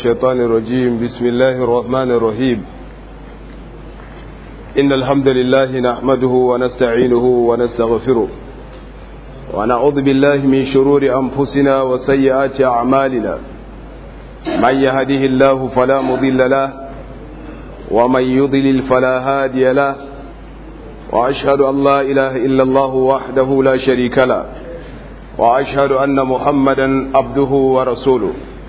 الشيطان الرجيم بسم الله الرحمن الرحيم إن الحمد لله نحمده ونستعينه ونستغفره ونعوذ بالله من شرور أنفسنا وسيئات أعمالنا من يهده الله فلا مضل له ومن يضلل فلا هادي له وأشهد أن لا إله إلا الله وحده لا شريك له وأشهد أن محمدا عبده ورسوله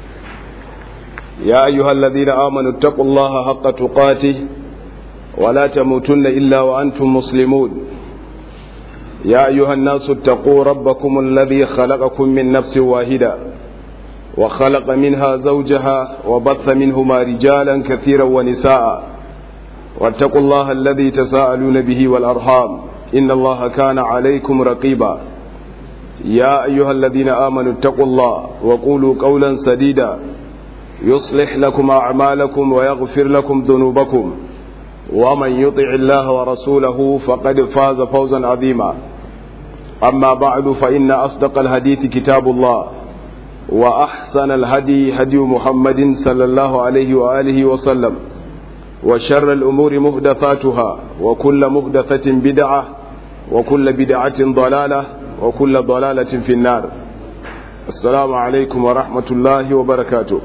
يا أيها الذين آمنوا اتقوا الله حق تقاته ولا تموتن إلا وأنتم مسلمون يا أيها الناس اتقوا ربكم الذي خلقكم من نفس واحدة وخلق منها زوجها وبث منهما رجالا كثيرا ونساء واتقوا الله الذي تساءلون به والأرحام إن الله كان عليكم رقيبا يا أيها الذين آمنوا اتقوا الله وقولوا قولا سديدا يصلح لكم أعمالكم ويغفر لكم ذنوبكم ومن يطع الله ورسوله فقد فاز فوزا عظيما أما بعد فإن أصدق الحديث كتاب الله وأحسن الهدي هدي محمد صلى الله عليه وآله وسلم وشر الأمور مهدثاتها وكل مهدثة بدعة وكل بدعة ضلالة وكل ضلالة في النار السلام عليكم ورحمة الله وبركاته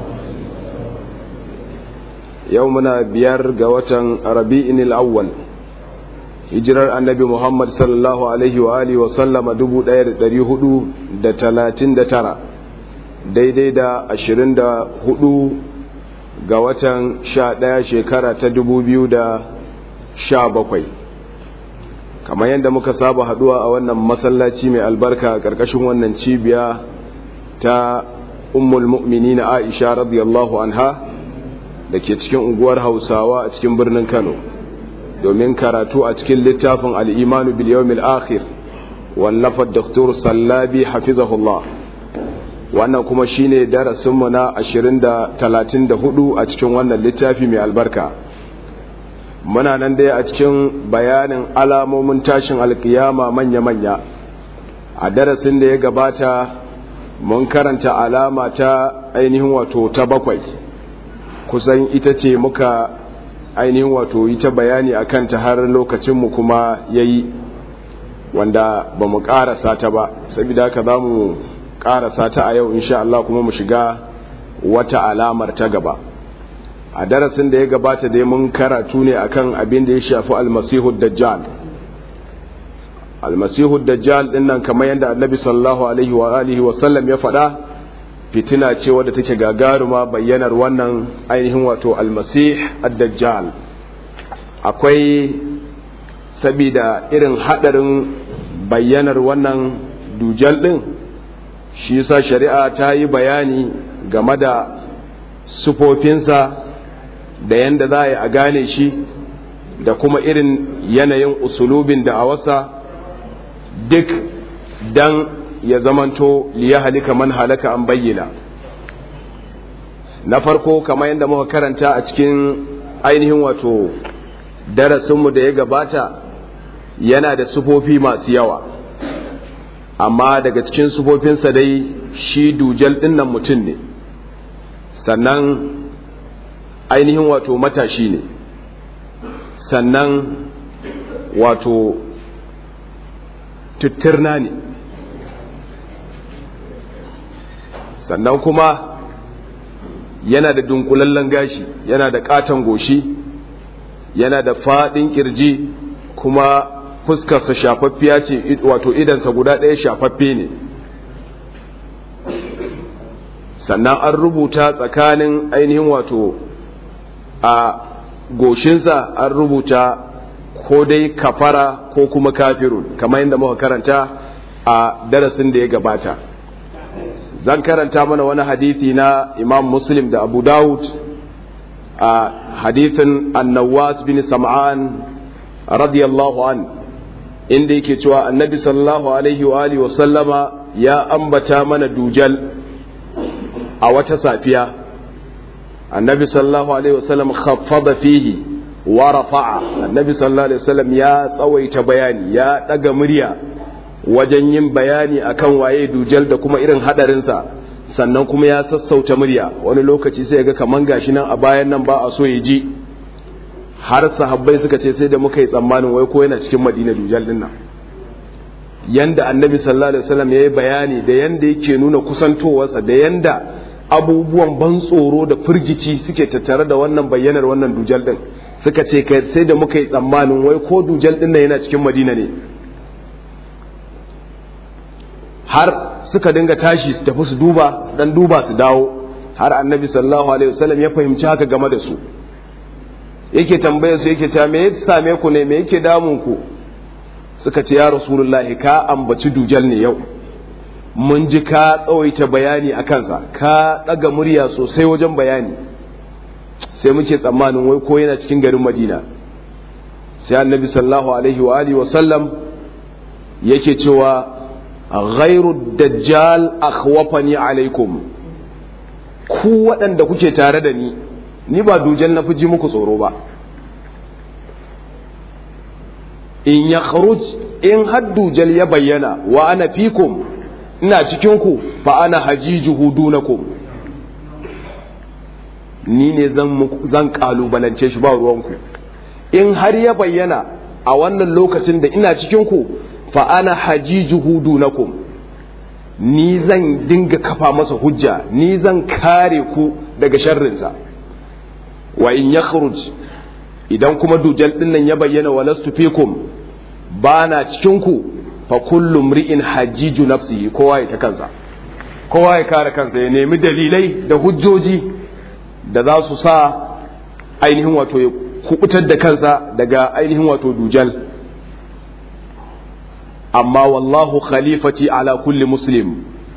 يومنا بيار قوة ربيع الأول hijirar annabi Muhammad sallallahu Alaihi wa Alihi wasallama 1439 daidai da 24 ga watan 11 shekara ta 2017 kamar yadda muka saba haduwa a wannan masallaci mai albarka a ƙarƙashin wannan cibiya ta ummul mu'minina Aisha radiyallahu anha da ke cikin unguwar Hausawa a cikin birnin Kano domin karatu a cikin littafin al'imanu biliyomil akhir wallafar doktor sallabi hafizahullah wannan kuma shine darasinmu na 20-34 a cikin wannan littafi mai albarka muna nan dai a cikin bayanin alamomin tashin alkiyama manya-manya a darasin da ya gabata mun karanta alama ta ainihin wato ta bakwai kusan ita ce muka ainihin wato yi ta bayani a kanta har lokacinmu kuma ya yi wanda ba mu ƙarasa ta ba saboda haka za mu ƙarasa ta a yau insha Allah kuma mu shiga wata alamar ta gaba a darasin da ya gabata dai mun karatu ne akan abin da ya shafi almasihu dajjal almasihu dajjal din nan kamar yadda annabi sallallahu alaihi wa alihi wa sallam ya faɗa fitina ce wadda take gagaruma bayyanar wannan ainihin wato almasih ad-dajjal akwai sabida irin hadarin bayyanar wannan dujal din shi yasa shari'a ta yi bayani game da sufofinsa da yanda za a yi a gane shi da kuma irin yanayin usulubin da a wasa duk dan ya zamanto liya halika man halaka an bayyana na farko kamar yadda muka karanta a cikin ainihin wato darasinmu da ya gabata yana da sufofi masu yawa amma daga cikin sufofinsa dai shi dujal dinnan mutum ne sannan ainihin wato matashi ne sannan wato tutturna ne sannan kuma yana da dunkulallen gashi yana da katon goshi yana da fadin kirji kuma fuskarsa shafaffiya ce wato idansa guda ɗaya shafaffe ne sannan an rubuta tsakanin ainihin wato a goshinsa an rubuta ko dai kafara ko kuma kafirun kamar yadda muka karanta a darasin da ya gabata zan karanta mana wani hadithi na imam muslim da abu dawud a hadithin annawas bin sam'an radiyallahu an inda yake cewa annabi sallallahu alaihi wa alihi wasallama ya ambata mana dujal a wata safiya annabi sallallahu alaihi wasallam khaffada fihi wa rafa'a annabi sallallahu alaihi wasallam ya tsawaita bayani ya daga murya wajen yin bayani akan waye dujal da kuma irin hadarinsa sannan kuma ya sassauta murya wani lokaci sai ga kaman gashi nan a bayan nan ba a so ya ji har sahabbai suka ce sai da muka yi tsammanin wai ko yana cikin madina dujal din nan yanda annabi sallallahu alaihi wasallam ya yi bayani da yanda yake nuna kusantowarsa da yanda abubuwan ban tsoro da firgici suke tattare da wannan bayyanar wannan dujal din suka ce kai sai da muka yi tsammanin wai ko dujal din nan yana cikin madina ne har suka dinga tashi su tafi su duba su dan duba su dawo har annabi sallallahu alaihi wasallam ya fahimci haka game da su yake tambaya su yake ta me ya same ku ne me yake damun ku suka ce ya rasulullahi ka ambaci dujal ne yau mun ji ka tsawaita bayani a kansa ka ɗaga murya sosai wajen bayani sai muke tsammanin wai ko yana cikin garin madina sai annabi sallallahu alaihi wa alihi wasallam yake cewa ghairu dajjal akhwafani alaikum ku waɗanda kuke tare da ni ni ba dujal na fi ji muku tsoro ba in ya in har dujal ya bayyana wa ana fikum ina cikinku fa ana hajijuhu dunakum ni ne zan kalubalance shi ba ruwanku in har ya bayyana a wannan lokacin da ina cikinku fa ana hajijuhu dunakum ni zan dinga kafa masa hujja ni zan kare ku daga sharrinsa wa in ya idan kuma dujal din nan ya bayyana walastu fikum ba na cikinku fa kullu mri'in hajiju nafsihi kowa ya ta kansa kowa ya kare kansa ya nemi dalilai da hujjoji da za su sa ainihin wato ya kubutar da kansa daga ainihin wato dujal amma wallahu khalifati ala kulli muslim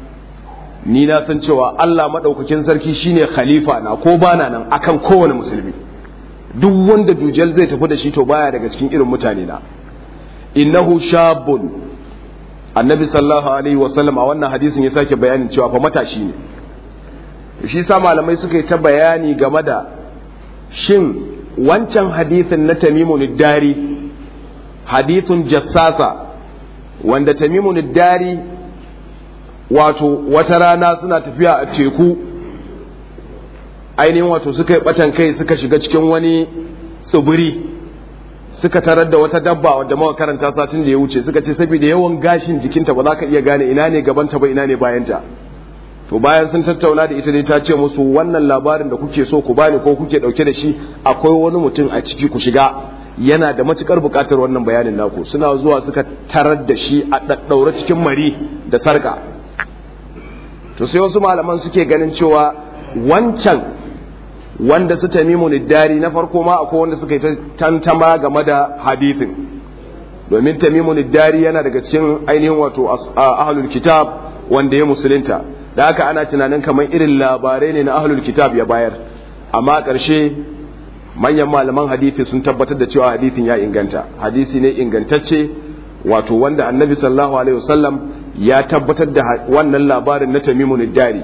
ni na san cewa Allah madaukakin sarki shine khalifa na ko bana nan akan kowane musulmi duk wanda dujal zai tafi da shi to baya daga cikin irin mutane na innahu shabun annabi sallallahu alaihi wasallam a wannan hadisin ya sake bayanin cewa fa matashi ne shi sa malamai suka yi ta bayani game da shin wancan hadisin na tamimun dari hadithun jassasa wanda tamimun dari wato wata rana suna tafiya a teku ainihin wato suka yi batan kai suka shiga cikin wani tsibiri suka tarar da wata dabba wadda muka karanta satin da ya wuce suka ce saboda yawan gashin jikinta ba za ka iya gane ina ne gabanta ba ina ne bayanta to bayan sun tattauna da ita ne ta ce musu wannan labarin da kuke so ku bani ko kuke dauke da shi akwai wani mutum a ciki ku shiga yana da matukar bukatar wannan bayanin naku suna zuwa suka tarar da shi a daddaure cikin mari da sarka to sai wasu malaman suke ganin cewa wancan wanda su tamimu niddari na farko ma akwai wanda suka yi tantama game da hadithin domin tamimu niddari yana daga cikin ainihin wato ahlul kitab wanda ya musulunta da haka ana tunanin kamar irin labarai ne na ahlul kitab ya bayar amma ƙarshe manyan malaman hadithi sun tabbatar da cewa hadithin ya inganta hadisi ne ingantacce wato wanda annabi sallallahu alaihi wasallam ya tabbatar da wannan labarin na tamimu niddari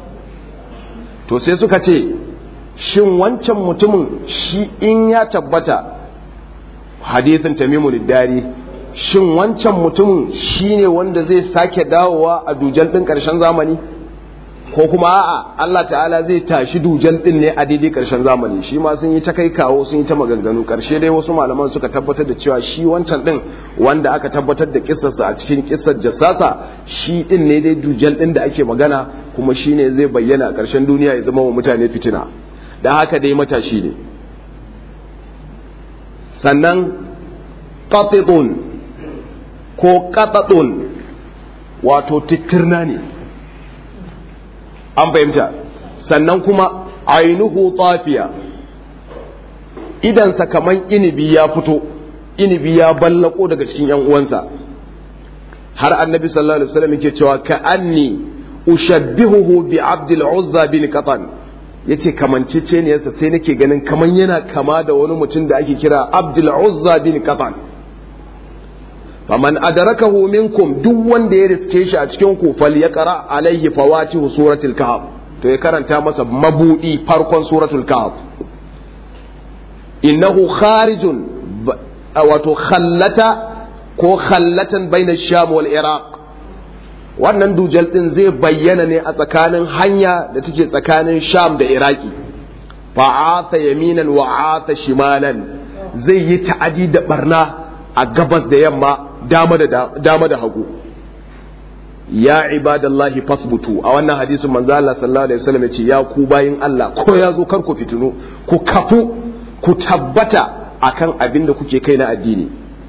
to sai suka ce shin wancan mutumin shi in ya tabbata hadithin tamimu dari shin wancan mutumin shi ne wanda zai sake dawowa a dujan ɗin ƙarshen zamani ko kuma a'a Allah ta'ala zai tashi dujan ɗin ne a daidai ƙarshen zamani shi ma sun yi ta kai kawo sun yi ta maganganu ƙarshe dai wasu malaman suka tabbatar da cewa shi wancan ɗin wanda aka tabbatar da kissarsa a cikin kissar jassasa shi ɗin ne dai dujan ɗin da ake magana kuma shi ne zai bayyana a ƙarshen duniya ya zama wa mutane fitina da haka dai matashi ne sannan qatidun ko qatadun wato titirna ne an fahimta sannan kuma ainihu tafiya idansa kaman inibi ya fito inibi ya ballako daga cikin yan uwansa har annabi sallallahu alaihi wasallam yake cewa ka anni ushabbihuhu bi abdul uzza bin qatan yace kamanceceniyarsa sai nake ganin kaman yana kama da wani mutum da ake kira abdul uzza bin qatan faman adrakahu minkum duk wanda ya riske shi a cikin ku falyaqra alaihi fawatihu suratul kahf to ya karanta masa mabudi farkon suratul kahf innahu kharijun wato khallata ko khallatan baina sham wal iraq wannan dujal din zai bayyana ne a tsakanin hanya da take tsakanin sham da iraki fa'ata yaminan wa'ata shimalan zai yi ta'adi da barna a gabas da yamma dama da dama da hagu ya ibadallahi fasbutu a wannan hadisin manzo Allah sallallahu alaihi wasallam yace ya ku bayin Allah ko ya zo kar ku fitinu ku kafu ku tabbata akan abin da kuke kai na addini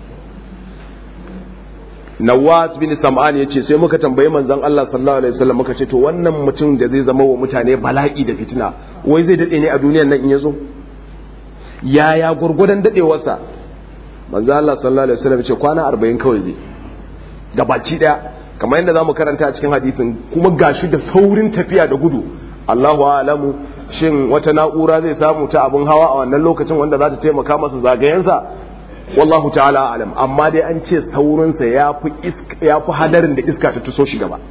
Nawas bin Sam'an yace sai muka tambayi manzon Allah sallallahu alaihi wasallam muka ce to wannan mutum da zai zama wa mutane bala'i da fitina wai zai dade ne a duniyar nan in yazo yaya gurgudan dadewarsa manzo Allah sallallahu alaihi wasallam yace kwana 40 kawai zai gabaci daya kamar yadda zamu karanta a cikin hadisin kuma gashi da saurin tafiya da gudu Allahu a'lamu shin wata na'ura zai samu ta abin hawa a wannan lokacin wanda za ta taimaka masa zagayensa wallahu ta'ala alam amma dai an ce saurinsa ya fi hadarin da iska ta tuso shi gaba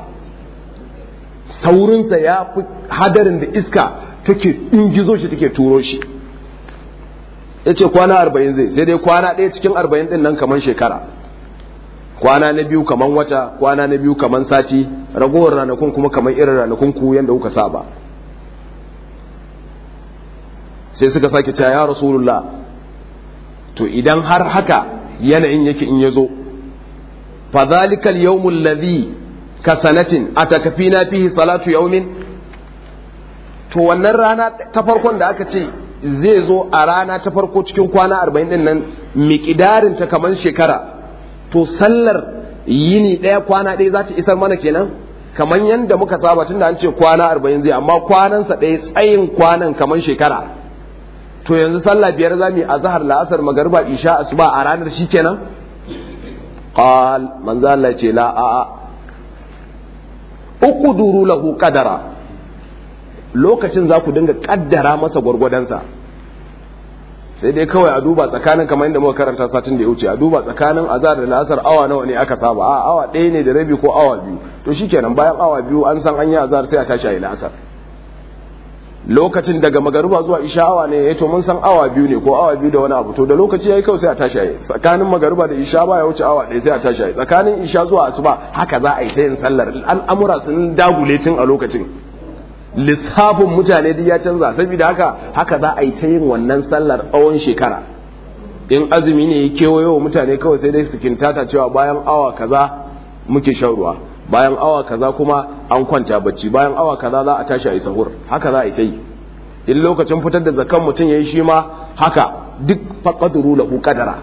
saurinsa ya fi hadarin da iska take ingizo shi take turo shi ya ce kwana arba'in zai sai dai kwana ɗaya cikin arba'in ɗin nan kamar shekara kwana na biyu kamar wata kwana na biyu kamar sati ragowar ranakun kuma kamar irin ranakun ku yadda kuka saba sai suka sake cewa ya rasulullah to idan har haka yanayin yake in yazo fa zalika al-yawm alladhi ka sanatin atakafina fihi salatu yawmin to wannan rana ta farkon da aka ce zai zo a rana ta farko cikin kwana 40 din nan miƙidarin ta kamar shekara to sallar yini ɗaya kwana ɗaya za ta isar mana kenan kamar yadda muka saba tun da an ce kwana 40 zai amma kwanansa ɗaya tsayin kwanan kamar shekara to yanzu sallah biyar za mu yi azhar la'asar magariba isha asuba a ranar shi kenan qal manzo Allah ce la a a uqduru lahu qadara lokacin za ku dinga kaddara masa gwargwadonsa sai dai kawai a duba tsakanin kamar yadda muka karanta satin da ya wuce a duba tsakanin azhar da la'asar awa nawa ne aka saba a awa ɗaya ne da rabi ko awa biyu to shikenan bayan awa biyu an san an yi azhar sai a tashi a yi la'asar lokacin daga magariba zuwa isha awa ne ya to mun san awa biyu ne ko awa biyu da wani abu to da lokaci yayi kawai sai a tashi yayi tsakanin magariba da isha ba ya wuce awa ɗaya sai a tashi yayi tsakanin isha zuwa asuba haka za a yi ta yin sallar al'amura sun dagule tun a lokacin lissafin mutane duk ya canza saboda haka haka za a yi ta yin wannan sallar tsawon shekara in azumi ne ya kewayo wa mutane kawai sai dai su kintata cewa bayan awa kaza muke shan ruwa bayan awa kaza kuma an kwanta bacci bayan awa kaza za a tashi a yi sahur haka za a yi ta yi in lokacin fitar da zakan mutum ya yi shi ma haka duk faƙaduru lahu qadara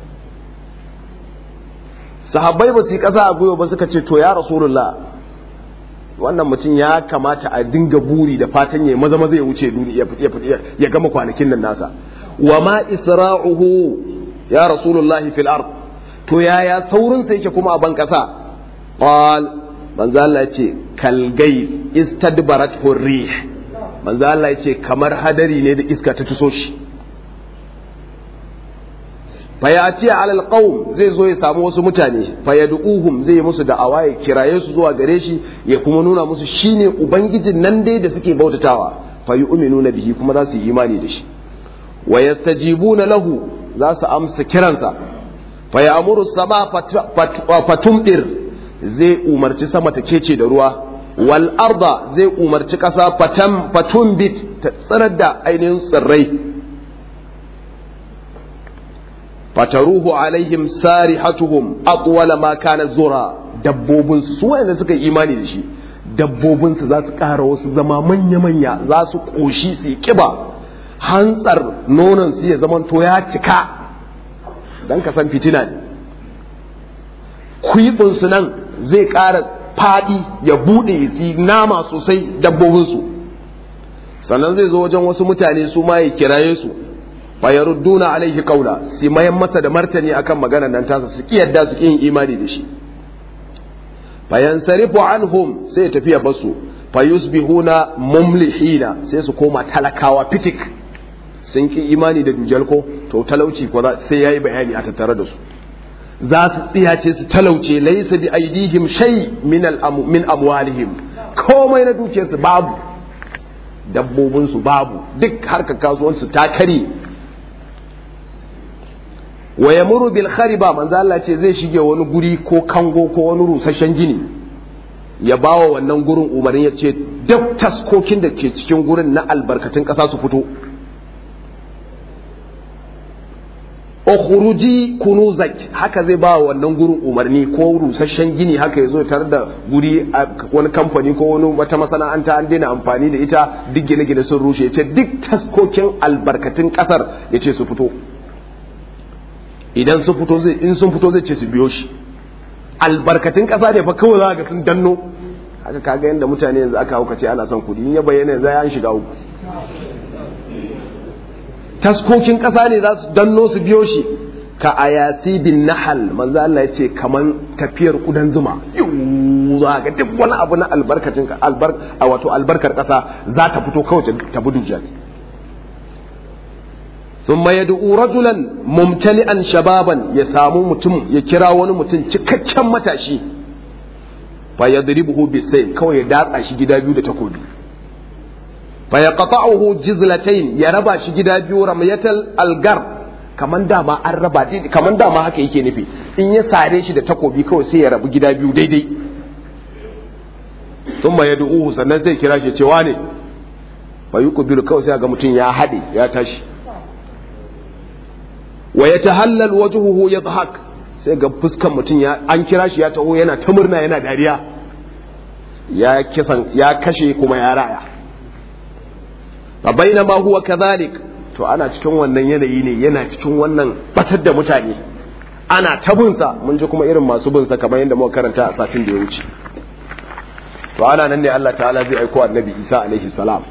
sahabbai ba su yi ƙasa a gwiwa ba suka ce to ya rasulullah wannan mutum ya kamata a dinga buri da fatan ya maza maza ya wuce ya gama kwanakin nan nasa wa ma isra'uhu ya rasulullah fil ard to yaya saurin sa yake kuma a ban kasa qal manzo Allah yace kal gayb istadbarat hurrih manzo Allah yace kamar hadari ne da iska ta tuso shi fayati ala alqaum zai zo ya samu wasu mutane fayaduhum zai yi musu da'awa ya kiraye su zuwa gare shi ya kuma nuna musu shine ubangijin nan dai da suke bautatawa fayu'minuna bihi kuma za su yi imani da shi wa yastajibuna lahu za su amsa kiransa fayamuru sama fatumdir zai umarci sama ta kece da ruwa wal arda zai umarci kasa fatam fatumbit ta tsirar da ainihin tsirrai fataruhu alaihim sarihatuhum atwala ma kana zura dabbobin su wanda suka yi imani da shi dabbobin su za su ƙara wasu zama manya manya za su koshi su kiba hantsar nonon su ya zaman to ya cika dan ka san fitina ne kuibin su nan zai ƙara fadi ya bude su nama sosai dabbobin su sannan zai zo wajen wasu mutane su ma ya kiraye su fayarudduna alaihi qawla sai mayan masa da martani akan maganar nan tasa su kiyarda su yin imani da shi fayansarifu anhum sai tafiya basu fayusbihuna mumlihina sai su koma talakawa fitik sun ki imani da dujal ko to talauci ko sai yayi bayani a tattare da su za su tsiyace su talauce laysa bi aidihim shay min al min amwalihim komai na dukiyarsu babu dabbobinsu babu duk harkar kasuwansu ta kare wa yamuru bil khariba manzo Allah ce zai shige wani guri ko kango ko wani rusasshen gini ya bawa wannan gurin umarni ya ce duk taskokin da ke cikin gurin na albarkatun ƙasa su fito ukhruji kunuzak haka zai ba wannan gurin umarni ko rusasshen gini haka yazo tare da guri a wani kamfani ko wani wata masana'anta an daina amfani da ita duk gine-gine sun rushe yace duk taskokin albarkatun kasar yace su fito idan su fito zai in sun fito zai ce su biyo shi albarkatun kasa ne fa kawai za ga sun danno haka kaga yanda mutane yanzu aka hauka ce ana son kudi in ya bayyana yanzu an shiga uku taskokin ƙasa ne za su danno su biyo shi ka ayasi bin nahal manzo Allah ya ce kaman tafiyar kudan zuma za ga duk wani abu na albarkacin albar a wato albarkar ƙasa za ta fito kawai ta budu jan thumma yad'u rajulan mumtali'an shababan ya samu mutum ya kira wani mutum cikakken matashi fa yadribuhu bisayf kawai ya datsa shi gida biyu da takobi fayaqta'uhu jizlatayn ya raba shi gida biyu ramyatal algar kaman dama an raba kaman dama haka yake nufi in ya sare shi da takobi kawai sai ya rabu gida biyu daidai thumma yad'uhu sannan zai kira shi cewa ne fayuqbilu kawai sai ga mutum ya hade ya tashi wa yatahallal wajhuhu yadhhak sai ga fuskan mutum ya an kira shi ya taho yana ta murna yana dariya ya kisan ya kashe kuma ya raya fa bainama huwa kadhalik to ana cikin wannan yanayi ne yana cikin wannan batar da mutane ana ta binsa mun ji kuma irin masu binsa kamar yadda muka karanta a satin da ya wuce to ana nan ne Allah ta'ala zai aiko annabi Isa alaihi salam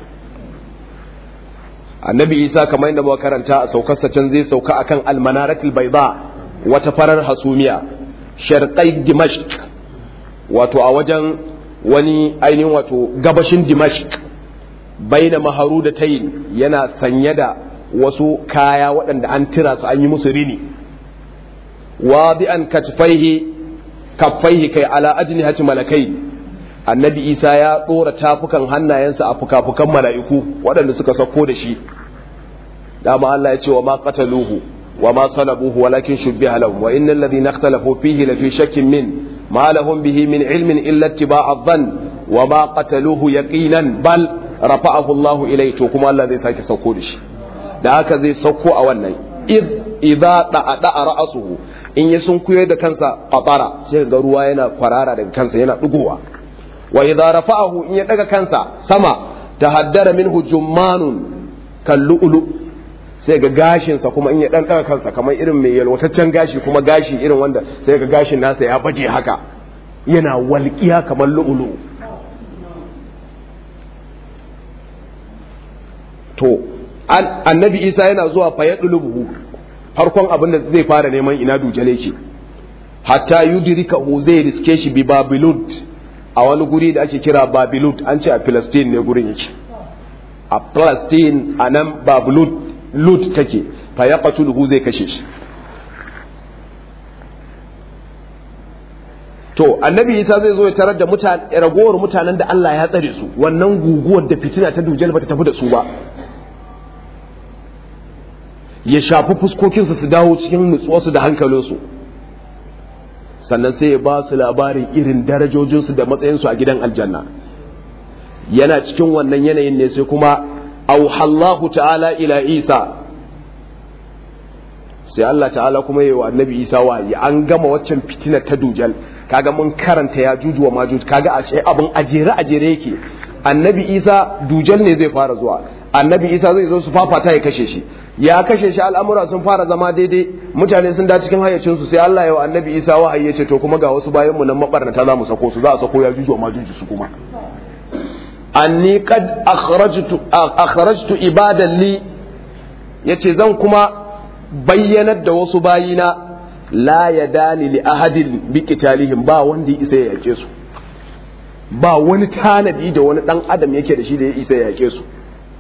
annabi Isa kamar yadda muka karanta a saukarsa can zai sauka akan almanaratul bayda wata farar hasumiya sharqai dimashq wato a wajen wani ainihin wato gabashin dimashq baina maharu da tayin yana sanye da wasu kaya waɗanda an tira su an yi musu rini wadi'an katfaihi kaffaihi kai ala ajnihati malakai annabi isa ya ɗora tafukan hannayensa a fukafukan mala'iku waɗanda suka sauko da shi dama Allah ya ce wa ma qataluhu wa ma salabuhu walakin shubbiha lahum wa innal ladhina ikhtalafu fihi lafi shakkin min ma lahum bihi min ilmin illa ittiba'a dhann wa ma qataluhu yaqinan bal rafa'ahu Allahu ilai to kuma Allah zai sake sauko da shi da haka zai sauko a wannan id idza da'a da'a ra'asuhu in ya sunkuye da kansa qatara sai ga ruwa yana kwarara daga kansa yana dugowa wa idza rafa'ahu in ya daga kansa sama tahaddara minhu jummanun kallu'lu sai ga gashin sa kuma in ya dan daga kansa kamar irin mai yalwataccen gashi kuma gashi irin wanda sai ga gashin nasa ya baje haka yana walƙiya kamar lu'ulu to annabi isa yana zuwa fa ya ɗulubuhu farkon abin da zai fara neman ina dujale ce hatta yudrikahu zai riske shi bi babilud a wani guri da ake kira babilud an ce a palestine ne gurin yake a palestine a nan babilud lut take fa ya zai kashe shi to annabi isa zai zo ya tarar da ragowar mutanen da Allah ya tsare su wannan guguwar da fitina ta dujal ba ta tafi da su ba ya shafi fuskokinsu su dawo cikin nutsuwarsu da hankalinsu sannan sai ya ba su labarin irin darajojinsu da matsayinsu a gidan aljanna yana cikin wannan yanayin ne sai kuma auhallahu ta'ala ila isa sai Allah ta'ala kuma yi wa annabi isa wahayi an gama waccan fitinar ta dujal kaga mun karanta ya juju wa majuj kaga a ce abin ajere ajere yake annabi isa dujal ne zai fara zuwa annabi isa zai zo su fafata ya kashe shi ya kashe shi al'amura sun fara zama daidai mutane sun da cikin hayyacinsu sai Allah ya wa annabi isa wahayi ya ce to kuma ga wasu bayan mu nan mabarnata za mu sako su za a sako ya juju wa majuju su kuma anni qad akhrajtu akhrajtu ibadan li yace zan kuma bayyanar da wasu bayina la yadani li ahadin bi qitalihim ba wanda ya isa ya yake su ba wani tanadi da wani dan adam yake da shi da ya isa ya yake su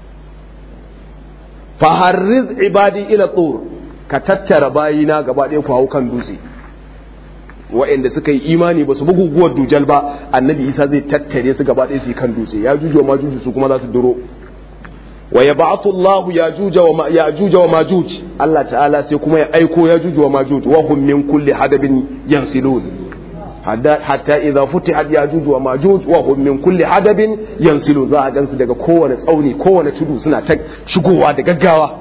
faharriz ibadi ila tsor ka tattara bayina gaba ɗaya ku hau kan dutse wa'anda suka yi imani ba su bi guguwar dujal ba annabi isa zai tattare su gaba ɗaya su kan dutse ya juju wa majuju su kuma za su duro wa ya ba'athu Allah ya juja wa ya juja wa majuj Allah ta'ala sai kuma ya aiko ya juju wa majuj wa hum min kulli hadabin yansilun hatta idza futihat yajuj wa majuj wa hum min kulli hadabin yansilu za a gansu daga kowane tsauni kowane tudu suna ta shigowa da gaggawa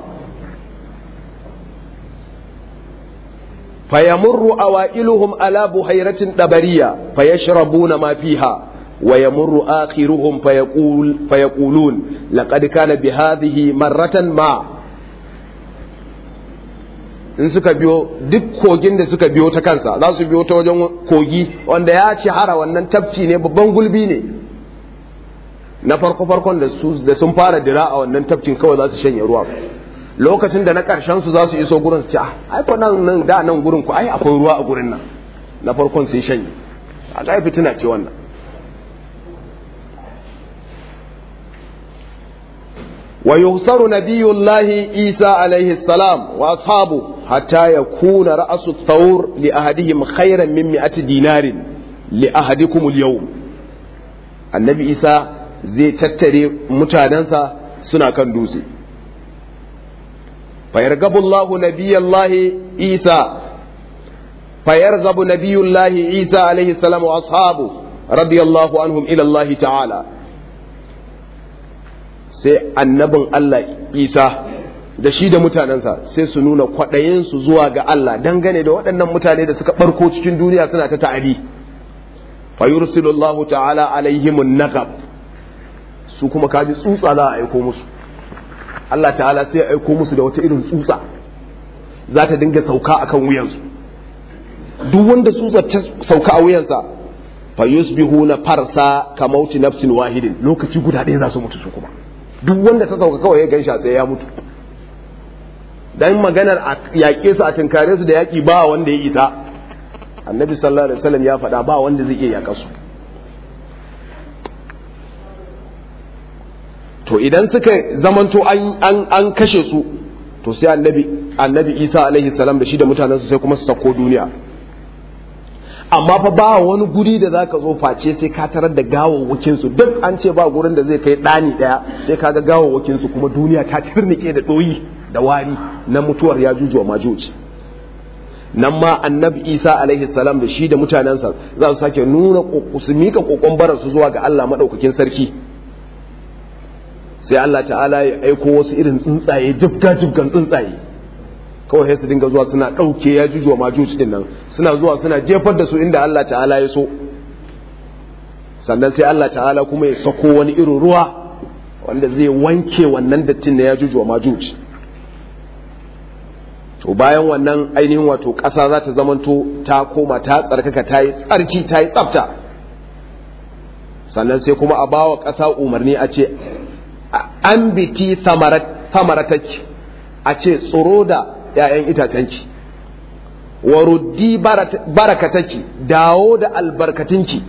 fayamurru awailuhum ala buhairatin dabariya fayashrabuna ma fiha ويمر آخرهم فيقول فيقولون لقد كان بهذه مرة ما in suka biyo duk kogin da suka biyo ta kansa za su biyo ta wajen kogi wanda ya ci hara wannan tafci ne babban gulbi ne na farko farkon da su da sun fara dira a wannan tafcin kawai za su shanye ruwa lokacin da na karshen su za su iso gurin su ci ai ko nan nan da nan gurin ku ai akwai ruwa a gurin nan na farkon sun shanye a ga fitina ce wannan ويغسر نبي الله عيسى عليه السلام وأصحابه حتى يكون رأس الثور لأحدهم خيرا من مئة دينار لأحدكم اليوم النبي عيسى زي تتري متاننسا سنة كان دوسي فيرغب الله نبي الله عيسى فيرغب نبي الله عيسى عليه السلام وأصحابه رضي الله عنهم إلى الله تعالى sai annabin Allah Isa da shi da mutanensa sai su nuna kwaɗayinsu zuwa ga Allah dangane da waɗannan mutane da suka ɓarko cikin duniya suna ta ta'adi fa yursilullahu ta'ala alaihimun naqab su kuma kaji tsutsa za a aiko musu Allah ta'ala sai ya aiko musu da wata irin tsutsa za ta dinga sauka akan wuyansu duk wanda tsutsa ta sauka a wuyansa fa yusbihuna farsa kamauti nafsin wahidin lokaci guda ɗaya za su mutu su kuma duk wanda ta sauka kawai ya gan shi a tsaye ya mutu dan maganar a yaƙe su a tunkare su da yaƙi ba wanda ya isa annabi sallallahu alaihi wasallam ya faɗa ba wanda zai iya yaƙa su to idan suka zamanto an an kashe su to sai annabi annabi isa alaihi salam da shi da mutanensu sai kuma su sako duniya amma fa ba wani guri da zaka zo face sai ka tarar da gawawwakin su duk an ce ba gurin da zai kai dani daya sai ka ga gawawwakin su kuma duniya ta tirnike da doyi da wari na mutuwar ya jujuwa majuji nan ma annabi isa alaihi salam da shi da mutanensa za su sake nuna su mika kokon barar su zuwa ga Allah madaukakin sarki sai Allah ta'ala ya aiko wasu irin tsuntsaye jibga jibgan tsuntsaye kawai sai su dinga zuwa suna ɗauke ya jujuwa majuci din nan suna zuwa suna jefar da su inda Allah ta'ala ya so sannan sai Allah ta'ala kuma ya sako wani irin ruwa wanda zai wanke wannan dattin na ya jujuwa majuci to bayan wannan ainihin wato ƙasa za ta zamanto ta koma ta tsarkaka ta yi tsarki ta yi tsafta sannan sai kuma a bawa ƙasa umarni a ce an biti samarataki a ce tsoro da ‘ya'yan itacenki, wa ruddi barakataki, dawo da albarkatinki.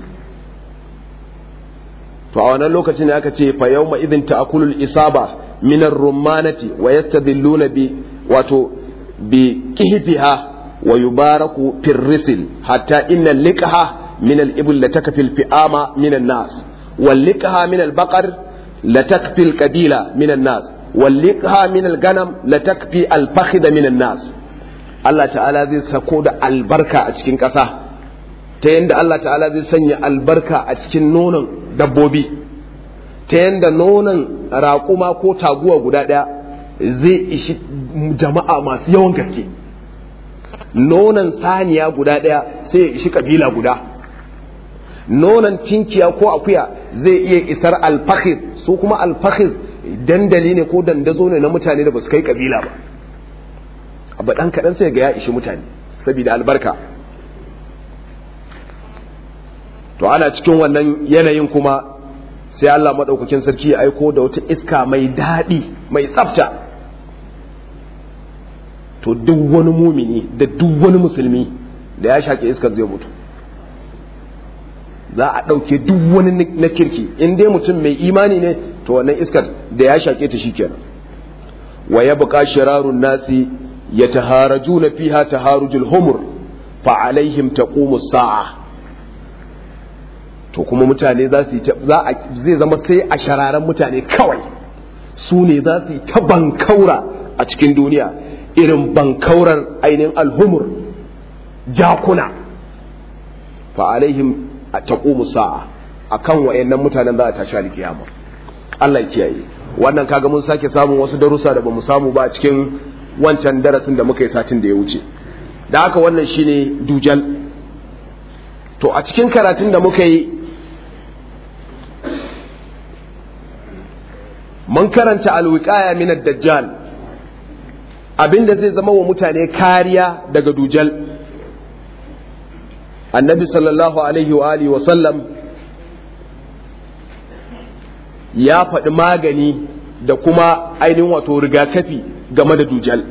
To, a wannan lokacin ne aka ce, fa yau idin ta'akulul isaba minar rumanati wa yasta bi wato bi kihifiha wa yubaraku firrisil hatta inna liqaha min al-ibl la takfil fi'ama min an-nas wal liqaha min al-baqar la takfil qabila min an-nas walliqha min al-ganam la takfi al-fakhd min an-nas Allah ta'ala zai sako da albarka a cikin ƙasa ta yanda Allah ta'ala zai sanya albarka a cikin nonon dabbobi ta yanda nonon raƙuma ko taguwa guda ɗaya zai ishi jama'a masu yawan gaske nonon saniya guda ɗaya sai ya ishi kabila guda nonon tinkiya ko akuya zai iya isar alfakhir su kuma alfakhir dandali ne ko dandazo ne na mutane da ba su kai kabila ba abu ɗan kaɗan sai ga ya ishi mutane saboda albarka to ana cikin wannan yanayin kuma sai Allah maɗaukakin sarki ya aiko da wata iska mai daɗi mai tsafta to duk wani mumini da duk wani musulmi da ya shaƙe iskar zai mutu za a ɗauke duk wani na kirki in dai mutum mai imani ne to wannan iskar da ya shaƙe ta shi kenan wa ya buƙa shirarun nasi ya taharaju na fiha taharujul humur fa alaihim taqumu sa'a to kuma mutane za su za a zai zama sai a shararan mutane kawai su ne za su yi ta bankaura a cikin duniya irin bankaurar ainihin alhumur jakuna fa alaihim taqumu sa'a akan wayannan mutanen za a tashi alkiyama Allah ya kiyaye wannan kaga mun sake samun wasu darussa da bamu samu ba a cikin wancan darasin da muka yi satin da ya wuce da haka wannan shine dujal to a cikin karatun da muka yi mun karanta alwiqaya min ad-dajjal abinda zai zama wa mutane kariya daga dujal annabi sallallahu alaihi wa alihi wa sallam ya faɗi magani da kuma ainihin wato rigakafi game da dujal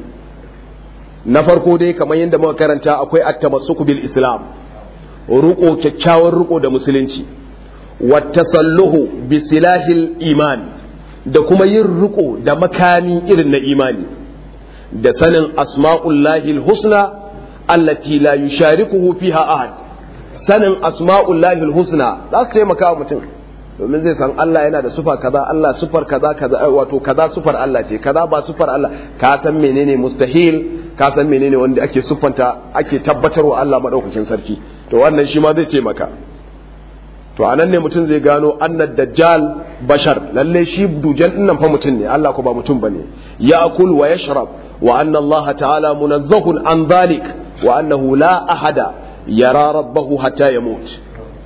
na farko dai kamar yadda muka karanta akwai at-tamassuku bil islam ruko kyakkyawar ruko da musulunci wa tasalluhu bi silahil iman da kuma yin riko da makami irin na imani da sanin asma'ullahi husna allati la yusharikuhu fiha ahad sanin asma'ullahi husna za su taimaka wa mutum domin zai san Allah yana da sufar kaza Allah sufar kaza kaza wato kaza sufar Allah ce kaza ba sufar Allah ka san menene mustahil ka san menene wanda ake sufanta ake tabbatarwa Allah madaukakin sarki to wannan shi ma zai taimaka to anan ne mutum zai gano annad dajjal bashar lalle shi dujal din nan fa mutum ne Allah ko ba mutum bane ya'kul wa yashrab wa anna Allah ta'ala munazzahun an dhalik wa annahu la ahada yara rabbahu hatta yamut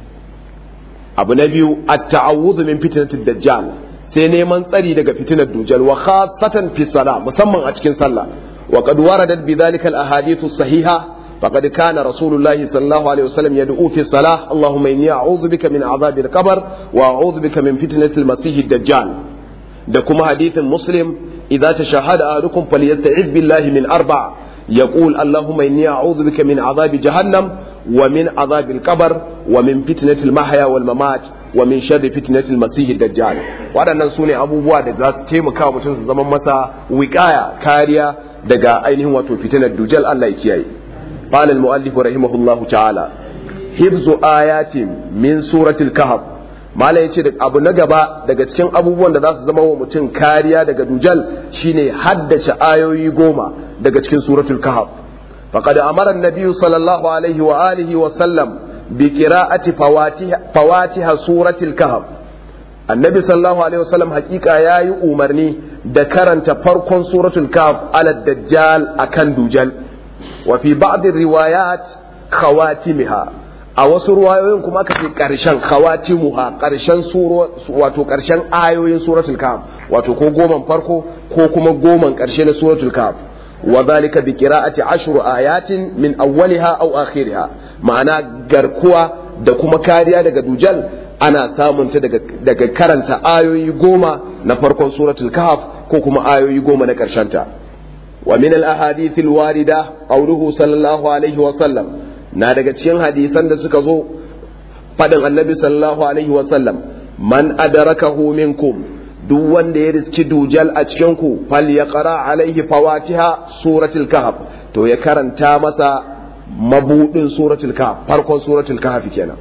abu na biyu at-ta'awudhu min fitnatid dajjal sai neman tsari daga fitinar dujal wa khassatan fi salah musamman a cikin sallah wa qad waradat bi dhalika al-ahadith as-sahiha فقد كان رسول الله صلى الله عليه وسلم يدعو في الصلاة اللهم إني أعوذ بك من عذاب القبر وأعوذ بك من فتنة المسيح الدجال دكما حديث مسلم إذا تشهد أحدكم فليستعذ بالله من أربع يقول اللهم إني أعوذ بك من عذاب جهنم ومن عذاب القبر ومن فتنة المحيا والممات ومن شر فتنة المسيح الدجال waɗannan su ne abubuwa da za su taimaka mutum su zama masa wikaya kariya daga ainihin wato fitinar dujal Allah ya kiyaye قال المؤلف رحمه الله تعالى حفظ آيات من سورة الكهف mala ya ce abu na gaba daga cikin abubuwan da za su zama wa mutum kariya daga dujal shine haddace ayoyi goma daga cikin suratul kahf faqad amara an-nabiy sallallahu alaihi wa alihi wa sallam bi qira'ati fawatiha suratul kahf annabi sallallahu alaihi wa sallam hakika yayi umarni da karanta farkon suratul kahf ala dajjal akan dujal وفي بعض الروايات خواتمها a wasu ruwayoyin kuma aka ce ƙarshen khawatimuha ƙarshen wato ƙarshen ayoyin suratul kahf wato ko goman farko ko kuma goman ƙarshe na suratul kahf wa zalika bi qira'ati ashru ayatin min awwaliha aw akhiriha ma'ana garkuwa da kuma kariya daga dujal ana samun ta daga, daga karanta ayoyi goma na farkon suratul kahf ko kuma ayoyi goma na ƙarshen ta ومن الأحاديث الواردة قوله صلى الله عليه وسلم na daga cikin hadisan da suka zo faɗin annabi sallallahu alaihi wasallam man adarakahu minkum duk wanda ya riski dujal a cikin ku fal ya qara alaihi fawatiha suratul kahf to ya karanta masa mabudin suratul kahf farkon suratul kahf kenan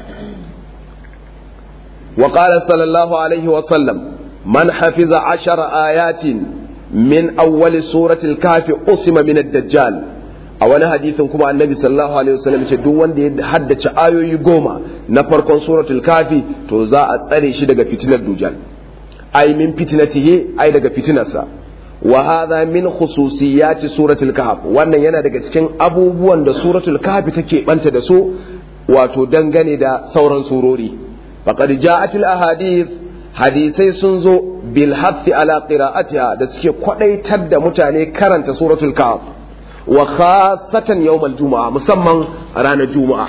wa qala sallallahu alaihi wasallam man hafiza ashara ayatin min awwali suratul kafi usima min ad-dajjal a wani hadisin kuma annabi sallallahu alaihi wasallam ce duk wanda ya haddace ayoyi goma na farkon suratul kafi to za a tsare shi daga fitinar dujal ai min fitnatihi ai daga fitinarsa wa hadha min khususiyati suratul kahf wannan yana daga cikin abubuwan da suratul kahf take banta da su wato dangane da sauran surori faqad ja'at al ahadith hadisai sun zo bil hafi ala qira'atiha da suke kwadaitar da mutane karanta suratul kahf wa khasatan yawmal juma'a musamman ranar juma'a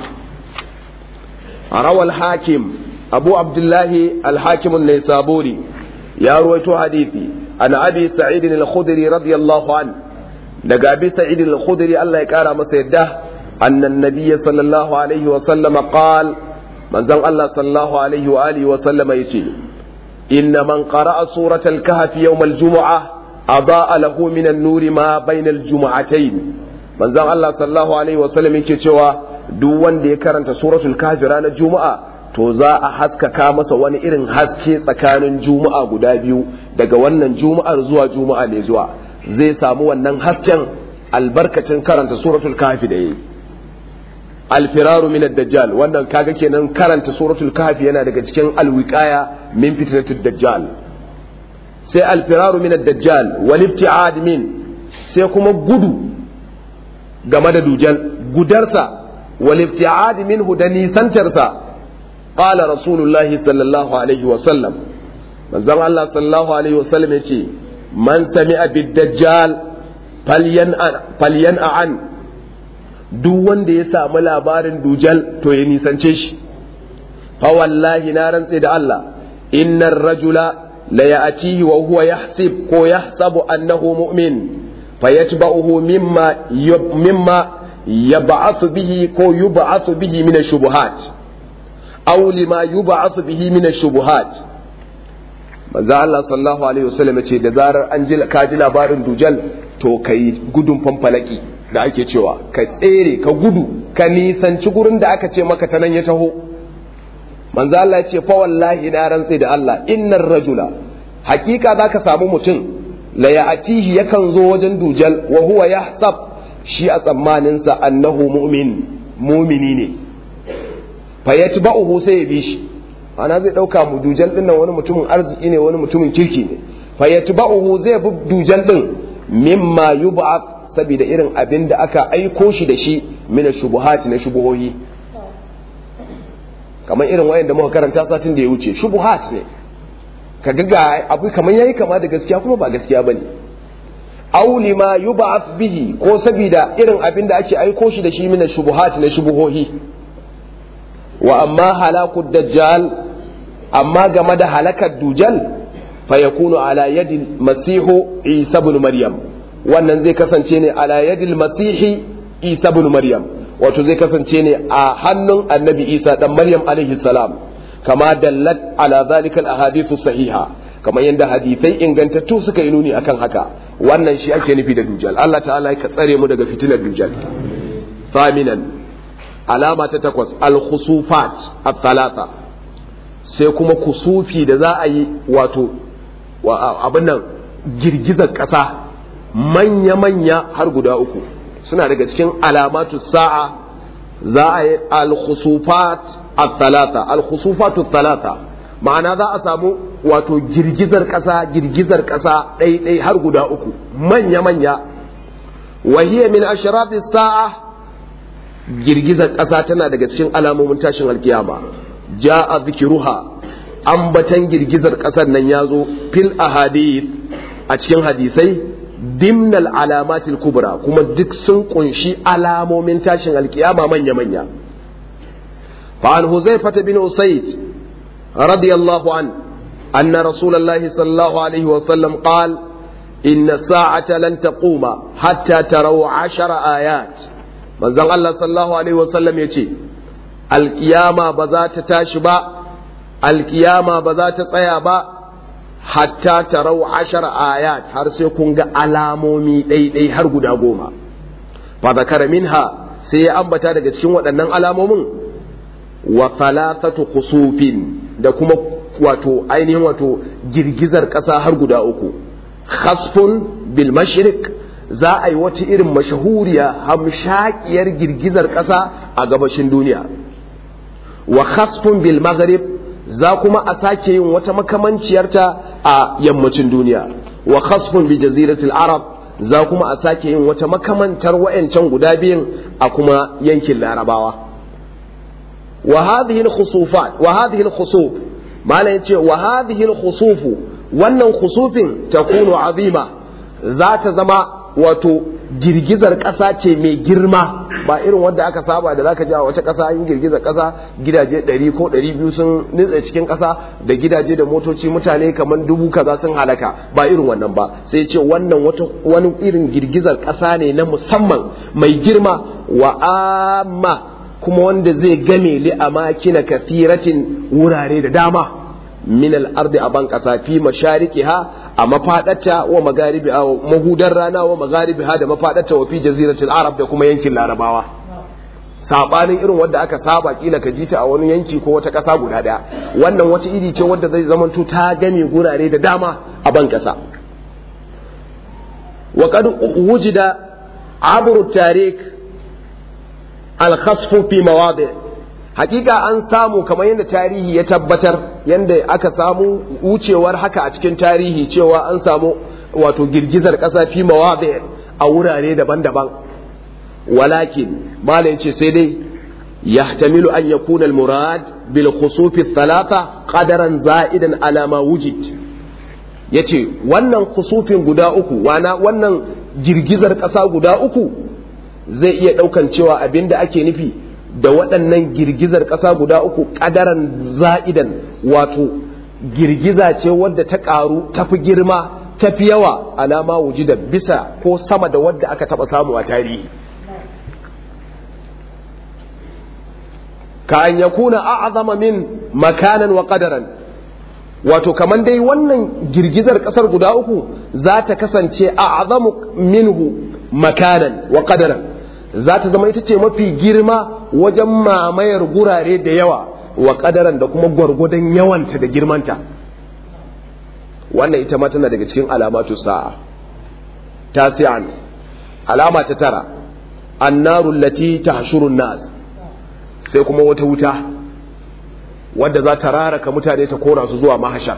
rawal hakim abu abdullahi al-hakim an-naisaburi ya ruwaito hadisi an abi sa'id al-khudri radiyallahu an daga abi sa'id al-khudri Allah ya kara masa yadda annan nabiyyi sallallahu alaihi wa sallama qala manzon Allah sallallahu alaihi wa alihi wa sallama yace إن من قرأ سورة الكهف يوم الجمعة أضاء له من النور ما بين الجمعتين من زان الله صلى الله عليه وسلم yake cewa duk wanda ya karanta suratul kahfi ranar juma'a to za a haskaka masa wani irin haske tsakanin juma'a guda biyu daga wannan juma'ar zuwa juma'a ne zuwa zai samu wannan hasken albarkacin karanta suratul kahfi da yayi alfiraru min ad-dajjal wannan kaga kenan karanta suratul kahfi yana daga cikin alwiqaya min fitnatid dajjal sai alfiraru min ad-dajjal wal ibti'ad min sai kuma gudu game da dujal gudarsa wal ibti'ad minhu da nisantarsa qala rasulullahi sallallahu alaihi wa sallam manzon Allah sallallahu alaihi wa sallam yace man sami'a bid-dajjal falyan an duk wanda ya samu labarin dujal to ya nisance shi fa wallahi na rantse da Allah innar rajula la ya'tihi wa huwa yahsib ko yahsabu annahu mu'min fayatba'uhu mimma mimma yab'athu bihi ko yub'athu bihi min ash-shubuhat aw lima yub'athu bihi min ash-shubuhat manzo Allah sallallahu alaihi wasallam ce da zarar an ji ka ji labarin dujal to kai gudun fanfalaki da ake cewa ka tsere ka gudu ka nisanci gurin da aka ce maka ta nan ya taho manzo Allah ya ce fa wallahi na rantsi da Allah innar rajula hakika zaka samu mutum la ya'tihi yakan zo wajen dujal wa huwa yahsab shi a tsammanin sa annahu mu'min mu'mini ne fa yatba'uhu sai ya bi shi ana zai dauka mu dujal din nan wani mutumin arziki ne wani mutumin kirki ne fa yatba'uhu zai bi dujal din mimma yub'ath saboda irin abin da aka aiko shi da shi mina shubuhati na shubuhohi kamar irin wayan da muka karanta satin da ya wuce shubuhat ne ka ga abu kamar yayi kama da gaskiya kuma ba gaskiya bane aw lima yub'ath bihi ko saboda irin abin da ake aiko shi da shi mina shubuhati na shubuhohi wa amma halakud dajjal amma game da halakar dujal fa yakunu ala yadi masihu isa ibn maryam wannan zai kasance ne ala yadil masihi isa ibn maryam wato zai kasance ne a hannun annabi isa dan maryam alaihi salam kama dallat ala zalika al ahadithu sahiha kama yanda hadisai ingantattu suka yi nuni akan haka wannan shi ake nufi da dujal Allah ta'ala ya tsare mu daga fitinar dujal faminan alama ta takwas al khusufat at talata sai kuma kusufi da za a yi wato abin nan girgizar ƙasa manya-manya har guda uku suna daga cikin alamatu sa'a za a yi al-khusufat at-talata al-khusufat at-talata ma'ana za a samu wato girgizar ƙasa girgizar ƙasa ɗai-ɗai har guda uku manya-manya wahiya min ashrati sa'a girgizar ƙasa tana daga cikin alamomin tashin alkiyama ja'a zikiruha ambatan girgizar ƙasar nan ya zo fil ahadith a cikin hadisai dimnal alamatil kubra kuma duk sun kunshi alamomin tashin alkiyama manya-manya فعن حذيفة بن أسيد رضي الله عنه أن رسول الله صلى الله عليه وسلم قال إن الساعة لن تقوم حتى تروا عشر آيات من الله صلى الله عليه وسلم يتي القيامة بذات تاشبا القيامة بذات طيابا hatta tarau ashar ayat har sai kun ga alamomi ɗaiɗai har guda goma fa zakara minha sai ya ambata daga cikin waɗannan alamomin wa thalathatu khusufin da kuma wato ainihin wato girgizar ƙasa har guda uku khasfun bil mashriq za a yi wata irin mashahuriya hamshakiyar girgizar ƙasa a gabashin duniya wa khasfun bil maghrib za kuma a sake yin wata makamanciyarta a yammacin duniya wa khasfun bi jaziratul arab za kuma a sake yin wata makamantar wayancan guda biyun a kuma yankin larabawa wa hadhihi al-khusufat wa hadhihi al-khusuf malan yace wa hadhihi al-khusuf wannan khusufin takunu azima za ta zama wato girgizar ƙasa ce mai girma ba irin wanda aka saba da zaka ji a wata ƙasa yin girgizar ƙasa gidaje 100 ko 200 sun nitsa cikin ƙasa da gidaje da motoci mutane kamar dubu kaza sun halaka ba irin wannan ba sai ce wannan wata wani irin girgizar ƙasa ne na musamman mai girma wa amma kuma wanda zai game li amakina kathiratin wurare da dama min al-ardi a ban ƙasa fi mashariqiha a mafaɗata wa magaribi a mahudar rana wa magaribi ha da mafaɗata wa fi jaziratul arab da kuma yankin larabawa sabanin irin wanda aka saba kila ka jita a wani yanki ko wata ƙasa guda ɗaya wannan wata iri ce wadda zai zamanto ta game gurare da dama a ban ƙasa wa qad wujida abru tarik al-khasfu fi mawadi hakika an samu kamar yadda tarihi ya tabbatar yadda aka samu wucewar haka a cikin tarihi cewa an samu wato girgizar ƙasa fi mawadi a wurare daban-daban walakin mala yace sai dai yahtamilu an yakuna al-murad bil khusuf thalatha qadaran za'idan ala ma wujid yace wannan khusufin guda uku wana wannan girgizar ƙasa guda uku zai iya ɗaukan cewa abinda ake nufi da waɗannan girgizar ƙasa guda uku ƙadaran za'idan wato girgiza ce wadda ta ƙaru ta fi girma ta fi yawa alama wujida bisa ko sama da wadda aka taɓa samu a tarihi ka an yakuna a'zama min makanan wa qadaran wato kaman dai wannan girgizar ƙasar guda uku za ta kasance a'zamu minhu makanan wa qadaran za ta zama ita ce mafi girma wajen mamayar gurare da yawa wa kadaran da kuma gwargwadon yawanta da girmanta wannan ita ma tana daga cikin alamatu sa'a tasi'an alama ta tara annaru lati tahshurun nas sai kuma wata wuta wadda za ta raraka mutane ta kora su zuwa mahashar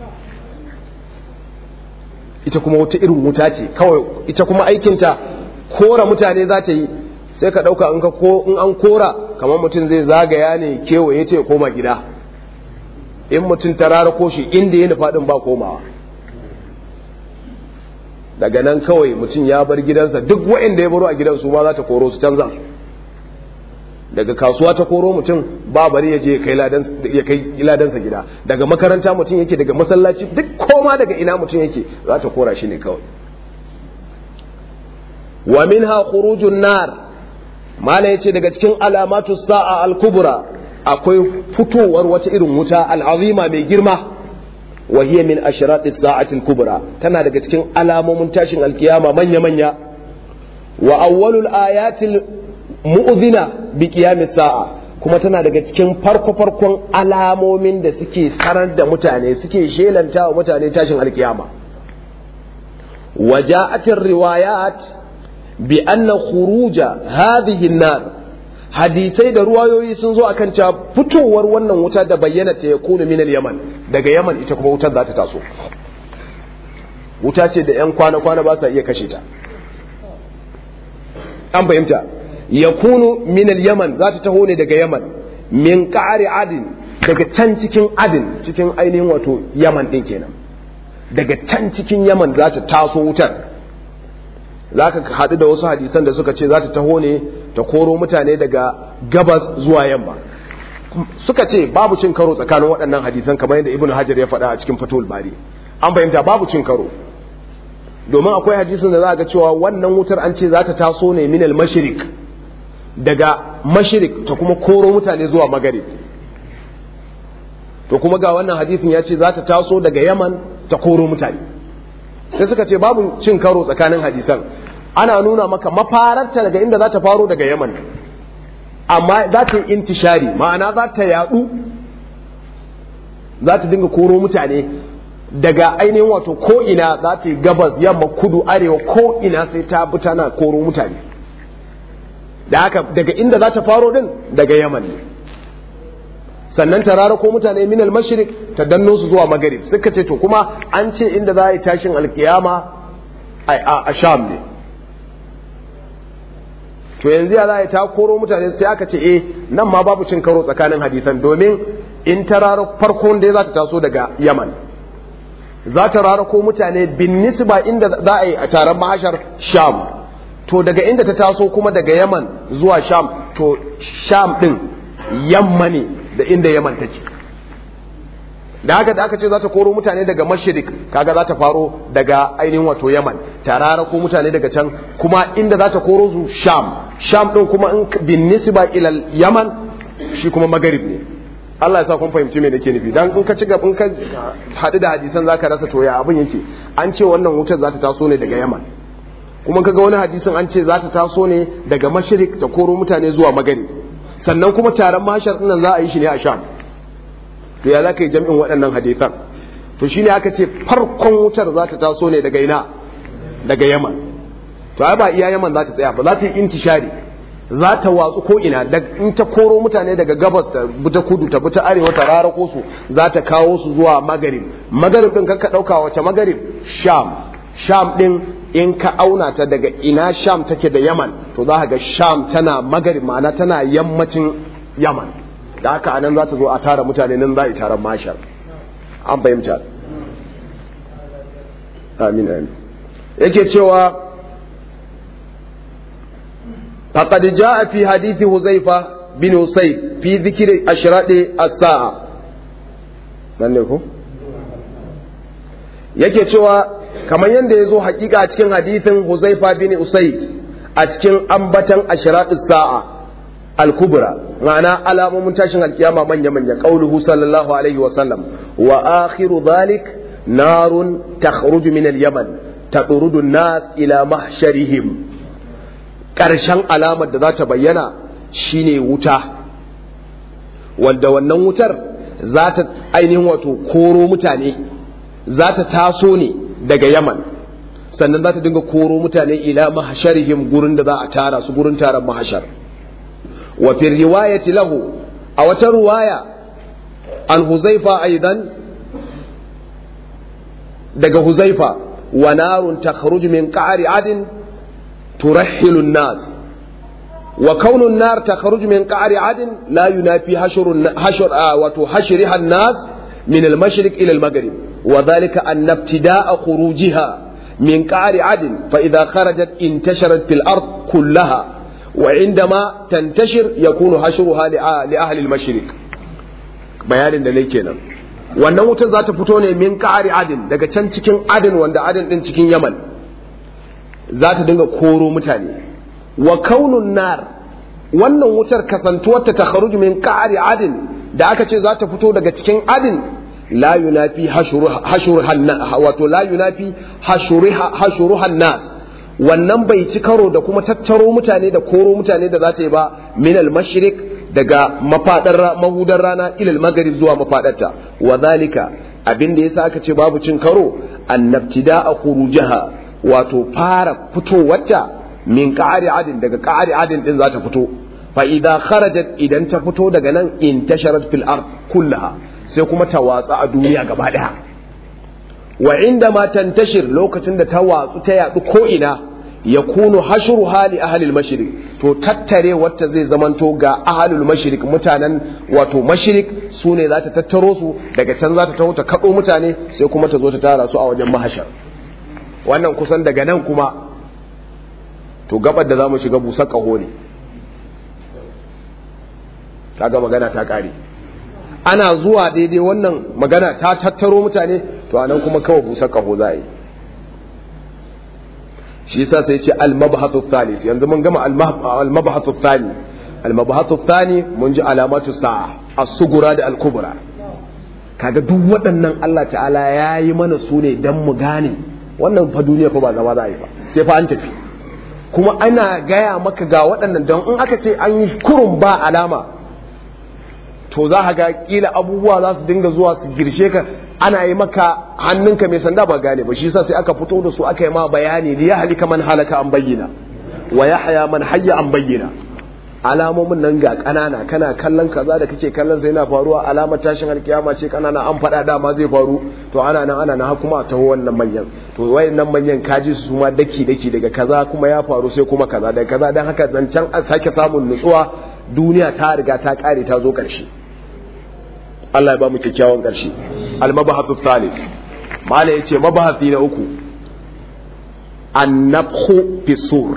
ita kuma wata irin wuta ce kawai ita kuma aikinta kora mutane za ta yi sai ka ɗauka in an kora kamar mutum zai zagaya ne kewaye ce koma gida in mutum ta rara shi inda ya nufaɗin ba komawa daga nan kawai mutum ya bar gidansa duk waɗanda ya baro a gidansu ma za ta koro su canza su daga kasuwa ta koro mutum ba bari ya je ya kai ladansa gida daga makaranta mutum yake daga masallaci duk koma daga ina mutum yake za ta kora shi ne kawai wa minha khurujun nar mala yace daga cikin alamatu sa'a al-kubra akwai fitowar wata irin wuta al'azima mai girma wa hiya min ashrati sa'ati al-kubra tana daga cikin alamomin tashin alkiyama manya manya wa awwalul ayatil mu'dhina bi qiyamis sa'a kuma tana daga cikin farko farkon alamomin da suke sanar da mutane suke shelanta wa mutane tashin alkiyama وجاءت الروايات بأن خروج هذه النار hadisai da ruwayoyi sun zo akan cewa fitowar wannan wuta da bayyana ta yakunu min yaman daga yaman ita kuma wutar za ta taso wuta ce da yan kwana kwana ba sa iya kashe ta an fahimta yakunu min yaman za ta taho ne daga yaman min qa'ri adin daga can cikin adin cikin ainihin wato yaman din kenan daga can cikin yaman za ta taso wutar za ka haɗu da wasu hadisan da suka ce za ta taho ne ta koro mutane daga gabas zuwa yamma suka ce babu cin karo tsakanin waɗannan hadisan kamar yadda ibn hajar ya faɗa a cikin fatul bari an fahimta babu cin karo domin akwai hadisin da za ga cewa wannan wutar an ce za ta taso ne minal mashirik daga mashirik ta kuma koro mutane zuwa magarib to kuma ga wannan hadisin ya ce za ta taso daga yaman ta koro mutane sai suka ce babu cin karo tsakanin hadisan ana nuna maka mafararta daga inda za ta faro daga yaman amma za ta yi intishari ma'ana za ta yadu za ta dinga koro mutane daga ainihin wato ko'ina za ta yi gabas yamma kudu arewa ko'ina sai ta bi tana koro mutane da haka daga inda za ta faro din daga yaman ne sannan ta rara ko mutane minal mashrik ta danno su zuwa magarib suka ce to kuma an ce inda za a yi tashin alkiyama a sham ne to yanzu ya za a yi ta koro mutane sai aka ce eh nan ma babu cin karo tsakanin hadisan domin in ta rara farkon da za ta taso daga yaman za ta rara ko mutane bin nisba inda za a yi a taron mahashar sham to daga inda ta taso kuma daga yaman zuwa sham to sham din yamma ne da inda yaman take da haka da aka ce za ta koro mutane daga mashirik kaga za ta faro daga ainihin wato yaman tarara ko mutane daga can kuma inda za ta koro su sham sham din kuma in bin nisba ila yaman shi kuma magarib ne Allah ya sa kun fahimci me nake nufi dan in ka ci gaba in ka hadu da hadisan zaka rasa to ya abin yake an ce wannan wutar za ta taso ne daga yaman kuma kaga wani hadisin an ce za ta taso ne daga mashirik ta koro mutane zuwa magarib sannan kuma taron mashar ɗin za a yi shi ne a sham to ya za ka yi jam'in waɗannan hadisan to shine aka ce farkon wutar za ta taso ne daga ina daga yaman to ai ba iya yaman za ta tsaya ba za ta yi intishari za ta watsu ko ina in ta koro mutane daga gabas ta buta kudu ta buta arewa ta rarako su za ta kawo su zuwa magarib magarib din ka dauka wace magarib sham sham din in ka auna ta daga ina sham take da yaman to za ka ga sham tana magarib ma'ana tana yammacin yaman da haka anan za ta zo a tara mutane nan za a yi taron mashar an fahimta amin amin yake cewa فقد جاء في حديث حذيفة بن أسيد في ذكر أشراط الساعة ko? yake cewa kamar yadda ya zo hakika a cikin hadithin Huzaifa bin Usaid a cikin ambatan ashratus sa'a al-kubra ma'ana alamomin tashin alkiyama manya manya qauluhu sallallahu alaihi wa sallam wa akhiru dhalik narun takhruju min al-yaman tadurudu an-nas ila mahsharihim ƙarshen alamar da za ta bayyana shine wuta wanda wannan wutar za ta ainihin wato koro mutane za ta taso ne daga yaman sannan za ta dinga koro mutane ila mahasharihim gurin da za a tara su gurin taron mahashar wa fi riwayati lahu a wata ruwaya an huzaifa aidan daga huzaifa wa narun takhruju min qa'ri adin ترحل الناس وكون النار تخرج من قعر عدن لا ينافي حشر حشر آه وتحشرها الناس من المشرق إلى المغرب وذلك أن ابتداء خروجها من قعر عدن فإذا خرجت انتشرت في الأرض كلها وعندما تنتشر يكون حشرها لأهل المشرق بيان دليل wannan wutar za ta fito ne min ƙari adin daga can cikin adin wanda adin din cikin yaman za ta dinga koro mutane wa kaunun nar wannan wutar kasantuwarta ta kharuj min qa'ri adin da aka ce za ta fito daga cikin adin la yunafi hashurhan wato la yunafi hashuruhan nas wannan bai ci karo da kuma tattaro mutane da koro mutane da za ta yi ba min al mashriq daga mafadar mahudar rana ilal maghrib zuwa mafadarta wa zalika abin da yasa aka ce babu cin karo annabtida'a khurujaha wato fara fitowarta min ƙa'ari adin daga ƙa'ari adin din za ta fito fa idan kharajat idan ta fito daga nan in tasharat fil ard kullaha sai kuma ta watsa a duniya gaba daya wa inda ma tantashir lokacin da ta watsu ta yadu ko ina yakunu hashru hali ahli al-mashriq to tattare wata zai zamanto ga ahlul mashriq mutanen wato mashriq su ne za ta tattaro su daga can za ta taho ta kado mutane sai kuma ta zo ta tara su a wajen mahashar wannan kusan daga nan kuma to gabar da za mu shiga busar ƙaho ne kaga magana ta ƙare ana zuwa daidai wannan magana ta tattaro mutane to anan kuma kawai busar ƙaho za a yi shi yasa sai ce al-mabhathu thalis yanzu mun gama al-mabhathu thani al-mabhathu thani mun ji alamatu sa'a as-sugura da al-kubra kaga duk waɗannan Allah ta'ala ya yi mana su ne dan mu gane wannan fa duniya fa ba zama za a yi ba sai fa an tafi kuma ana gaya maka ga waɗannan don in aka ce an yi kurun ba alama to za ka ga kila abubuwa za su dinga zuwa su girshe ka ana yi maka hannunka mai sanda ba gane ba shi yasa sai aka fito da su aka yi ma bayani li ya halika man halaka an bayyana wa yahya man hayya an bayyana alamomin nan ga kanana kana kallon kaza da kake kallon sai yana faruwa alamar tashin alkiyama ce kanana an faɗa dama zai faru to ana nan ana nan kuma a taho wannan manyan to wayannan manyan kaji su ma daki daki daga kaza kuma ya faru sai kuma kaza daga kaza dan haka zancen a sake samun nutsuwa duniya ta riga ta kare ta zo karshe Allah ya ba mu kyakkyawan karshe al-mabahathu thalith mala yace mabahati na uku an-nafkhu fi sur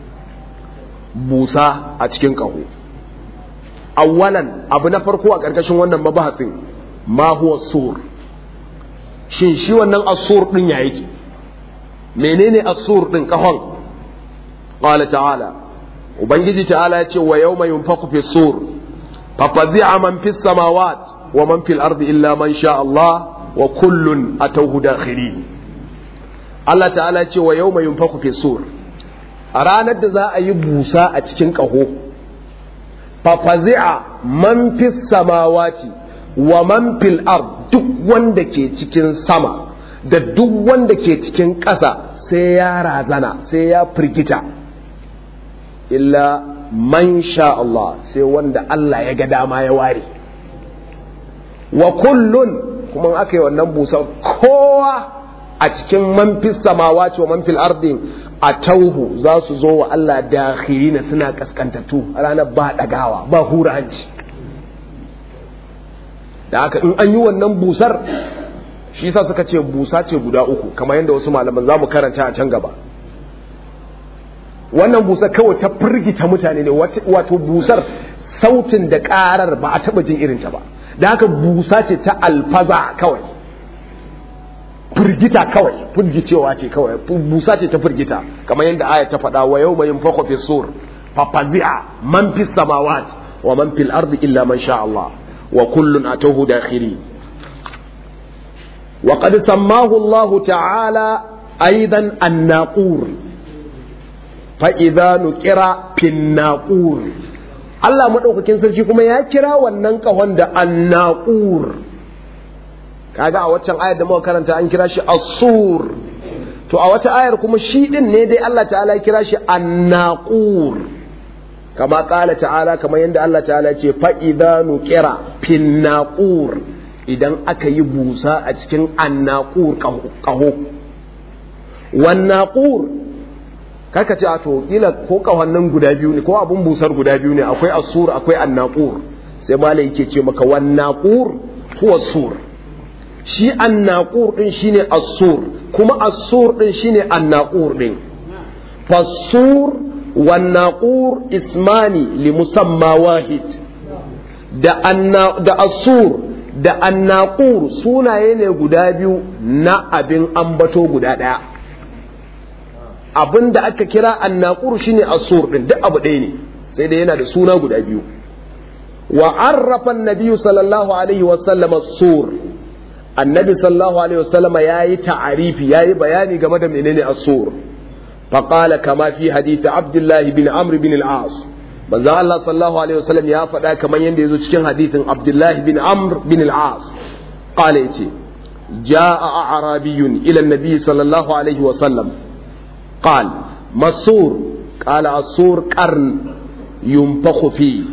busa a cikin ƙaho awwalan abu na farko a ƙarƙashin wannan mabahasin ma huwa sur shin shi wannan asur din ya yake menene asur din ƙahon qala ta'ala ubangiji ta'ala ya ce wa yawma yunfaqu fi sur fa fazi'a man fis samawat wa man fil ardi illa man sha Allah wa kullun atawhu dakhirin Allah ta'ala ya ce wa yawma yunfaqu fi sur a ranar da za a yi busa a cikin ƙaho fafazi'a man fi samawati wa man fil ard duk wanda ke cikin sama da duk wanda ke cikin ƙasa sai ya razana sai ya firgita illa man sha Allah sai wanda Allah ya ga dama ya ware wa kullun kuma aka yi wannan busa kowa a cikin manfis samawa ce wa manfil ardi a tauhu za su zo wa Allah dakhirina suna kaskantattu ranar ba dagawa ba hura hanci da haka in an yi wannan busar shi yasa suka ce busa ce guda uku kamar yadda wasu malaman za mu karanta a can gaba wannan busar kawai ta firgita mutane ne wato busar sautin da karar ba a taba jin irinta ba da haka busa ce ta alfaza kawai firgita kawai firgicewa ce kawai busa ce ta firgita kamar yadda aya ta faɗa wa yau mai fakwa fi sur fafazi'a man fi samawat wa man fil ardi illa man sha Allah wa kullun atuhu dakhiri wa qad sammahu Allah ta'ala aidan an-naqur fa idza nuqira fin naqur Allah madaukakin sarki kuma ya kira wannan kahon da an-naqur kaga a waccan ayar da muka karanta an kira shi asur to a wata ayar kuma shi din ne dai Allah ta'ala ya kira shi annaqur kama kala ta'ala kamar yadda Allah ta'ala ce fa idza nuqira fin naqur idan aka yi busa a cikin annaqur kaho wan naqur kaka ce a to kila ko kahonnan guda biyu ne ko abun busar guda biyu ne akwai asur akwai annaqur sai malai yake ce maka wan naqur huwa sur shi annaqur din shine as-sur kuma as-sur din shine annaqur din fasur wan naqur ismani li musamma wahid da anna da as-sur da annaqur sunaye ne guda biyu na abin ambato guda daya abin da aka kira annaqur shine as-sur din duk abu ɗaya ne sai dai yana da suna guda biyu wa arrafa an-nabiy sallallahu alaihi wa sallam as-sur annabi sallallahu alaihi wasallama yayi ta'arifi yayi bayani game da menene as-sur faqala kama fi hadith abdullah bin amr bin al-as manzo Allah sallallahu alaihi wasallam ya faɗa kamar yanda yazo cikin hadithin abdullah bin amr bin al-as qala yace jaa a'rabiyyun ila an-nabi sallallahu alaihi wasallam قال مسور قال السور قرن ينفخ فيه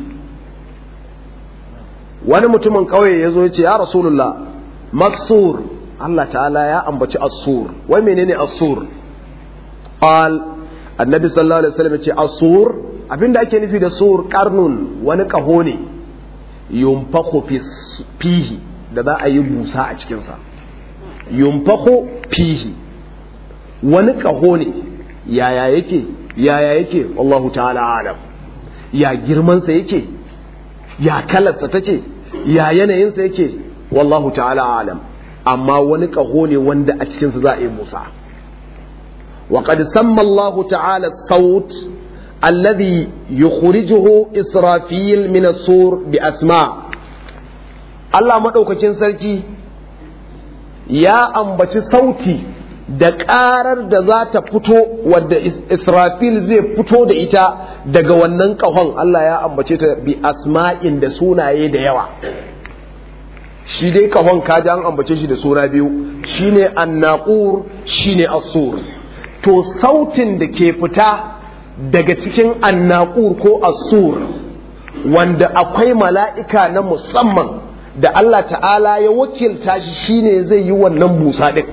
wani mutumin kauye ya zo ya ce ya rasulullah masur Allah ta'ala ya ambaci asur wai menene asur qal annabi sallallahu alaihi wasallam ce asur abinda ake nufi da sur karnun wani kaho ne yunfakhu fihi da za a yi busa a cikin sa yunfakhu fihi wani kaho ne yaya yake yaya yake wallahu ta'ala alam ya girman sa yake ya kalarsa take ya yanayinsa yake wallahu ta'ala alam amma wani ƙaho ne wanda a cikinsa za a yi musa wa qad samma Allah ta'ala saut alladhi yukhrijuhu israfil min as-sur bi asma Allah madaukakin sarki ya ambaci sauti da ƙarar da za ta fito wadda israfil zai fito da ita daga wannan ƙahon Allah ya ambace ta bi asma'in da sunaye da yawa shi dai kahon kaji an ambace shi da suna biyu shine annaqur shine asur to sautin da ke fita daga cikin annaqur ko asur wanda akwai mala'ika na musamman da Allah ta'ala ya wakilta shi shine zai yi wannan busa din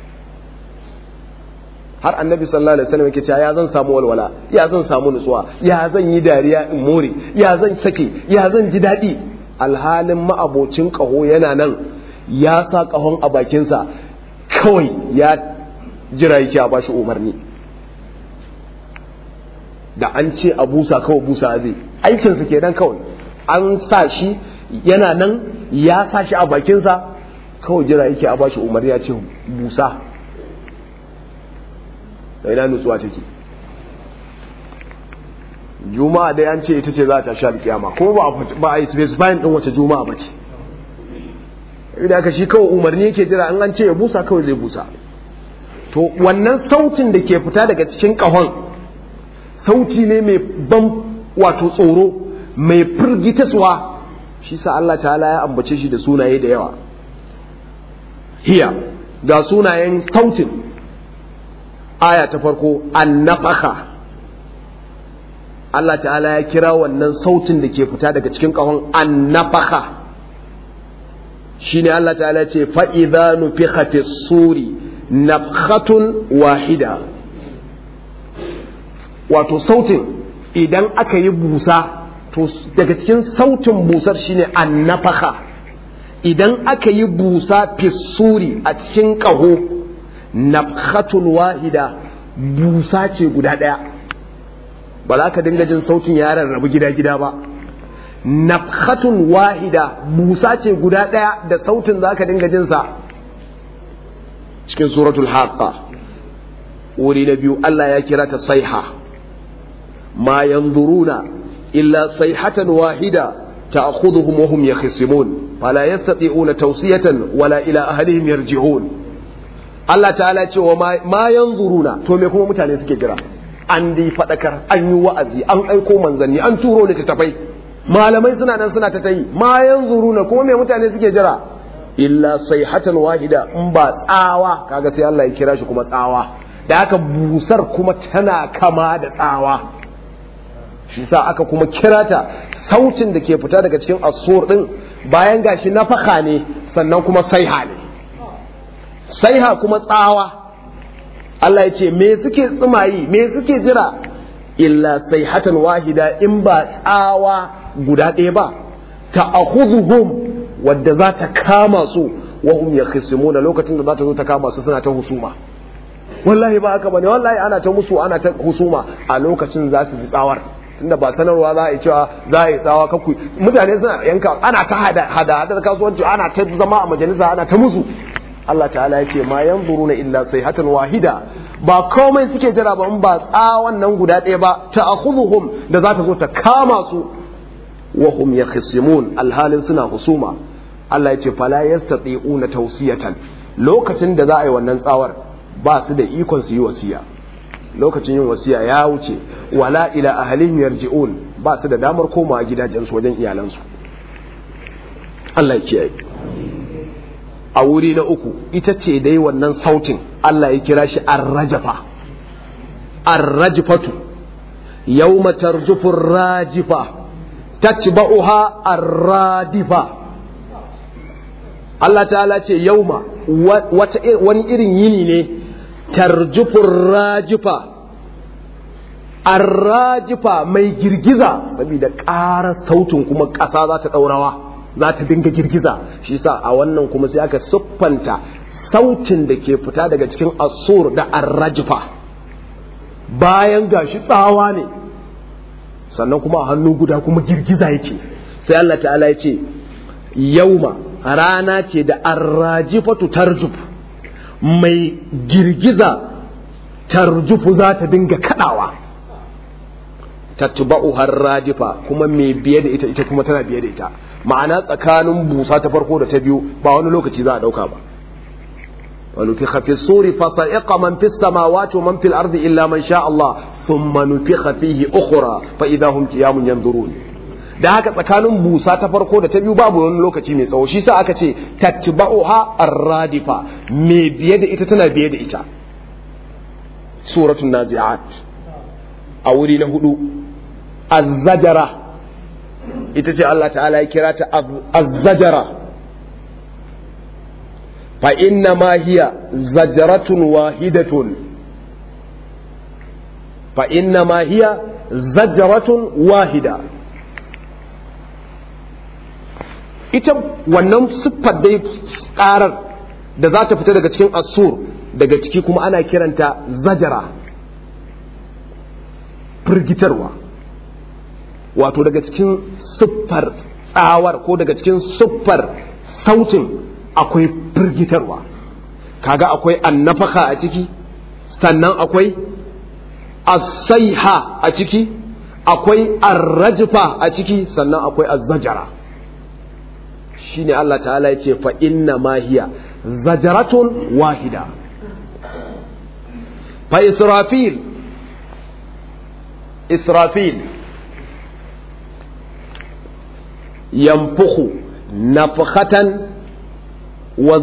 har annabi sallallahu alaihi wasallam yake cewa ya zan samu walwala ya zan samu nutsuwa ya zan yi dariya in more ya zan sake ya zan ji daɗi alhalin ma'abocin ƙaho yana nan ya sa ƙahon a bakinsa kawai ya jira yake a bashi umarni da an ce a busa kawai busa zai aikinsa kenan kawai an sa shi yana nan ya sa shi a bakinsa kawai jira yake a bashi umarni ya ce busa da ina nutsuwa take juma'a dai an ce ita ce za ta sha alkiyama kuma ba a yi specifying din wace juma'a bace idan aka shi kawai umarni yake jira an an ce ya busa kawai zai busa to wannan sautin da ke fita daga cikin kahon sauti ne mai ban wato tsoro mai firgitaswa shi sa Allah ta'ala ya ambace shi da sunaye da yawa hiya ga sunayen sautin aya ta farko annafaka Allah ta'ala ya kira wannan sautin da ke fita daga cikin ƙahon annafaka shine Allah ta'ala ya ce fa'iza nufiha fi suri nafhatun wahida wato sautin idan aka yi busa to daga cikin sautin busar shine annafaka idan aka yi busa fi suri a cikin ƙaho nafhatun wahida busa ce guda ɗaya ba za ka dinga jin sautin ya rarrabu gida-gida ba nafhatun wahida busa ce guda ɗaya da sautin za ka dinga jinsa cikin suratul haqqa wuri na biyu Allah ya kira ta saiha ma yanzuruna illa saihatan wahida ta'khudhuhum wa hum yakhisimun fala yastati'una tawsiyatan wala ila ahlihim yarji'un Allah ta'ala ce wa ma yanzuruna to me kuma mutane suke jira an dai faɗakar an yi wa'azi an aiko manzanni an turo littattafai malamai suna nan suna ta tayi ma yanzuruna kuma me mutane suke jira illa sayhatan wahida in ba tsawa kaga sai Allah ya kira shi kuma tsawa da aka busar kuma tana kama da tsawa shi sa aka kuma kira ta sautin da ke fita daga cikin asur din bayan gashi nafaka ne sannan kuma saiha ne saiha kuma tsawa Allah ya ce me suke tsimayi me suke jira illa sayhatan wahida in ba tsawa guda ɗaya ba ta akhudhuhum wadda za ta kama su wa hum yakhisimuna lokacin da za ta zo ta kama su suna ta husuma wallahi ba haka bane wallahi ana ta musu ana ta husuma a lokacin za su ji tsawar tunda ba sanarwa za a yi cewa za a yi tsawa kakku mutane suna yanka ana ta hada hada kasuwanci ana ta zama a majalisa ana ta musu Allah ta'ala ya ce ma yanzuruna illa sayhatan wahida ba komai suke jira ba in ba tsawon nan guda ɗaya ba ta akhudhuhum da za ta zo ta kama su wa hum yakhisimun alhalin suna husuma Allah ya ce fala yastati'una tawsiyatan lokacin da za a yi wannan tsawar ba su da ikon su yi wasiya lokacin yin wasiya ya wuce wala ila ahlihim yarji'un ba su da damar komawa gidajensu wajen iyalansu Allah ya kiyaye a wuri na uku ita ce dai wannan sautin Allah ya kira shi arrajafa arrajfatu yawma tarjufu rajifa tatba'uha arradifa Allah ta'ala ce yauma wani irin yini ne tarjufu rajifa arrajifa mai girgiza saboda ƙara sautin kuma ƙasa za ta ɗaurawa za ta dinga girgiza shi sa a wannan kuma sai aka siffanta sautin da ke fita daga cikin asur da arrajifa bayan gashi tsawa ne sannan kuma a hannu guda kuma girgiza yake sai Allah ta'ala ya ce yauma rana ce da arrajifatu tarjuf mai girgiza tarjufu za ta dinga kadawa tatba'u harrajifa kuma mai biye da ita ita kuma tana biye da ita ma'ana tsakanin busa ta farko da ta biyu ba wani lokaci za a dauka ba ونفخ في الصور فصعق من في السماوات ومن في الأرض إلا من شاء الله ثم نفخ فيه أخرى فإذا هم قيام ينظرون da haka tsakanin busa ta farko da ta biyu babu wani lokaci mai tsawo shi sa aka ce tatba'uha ar-radifa me biye da ita tana biye da ita suratul nazi'at a wuri na hudu az-zajara ita ce Allah ta'ala ya kira ta az-zajara فإنما هي زجرة واحدة فإنما هي زجرة واحدة ita wannan siffar dai karar da za ta fita daga cikin asur daga ciki kuma ana kiranta zajara firgitarwa wato daga cikin siffar tsawar ko daga cikin siffar sautin akwai firgitarwa kaga akwai annafaka a ciki sannan akwai asaiha a ciki akwai arrajfa a ciki sannan akwai azzajara shine Allah ta'ala ya ce fa inna ma hiya zajaratun wahida fa israfil israfil yanfukhu nafkhatan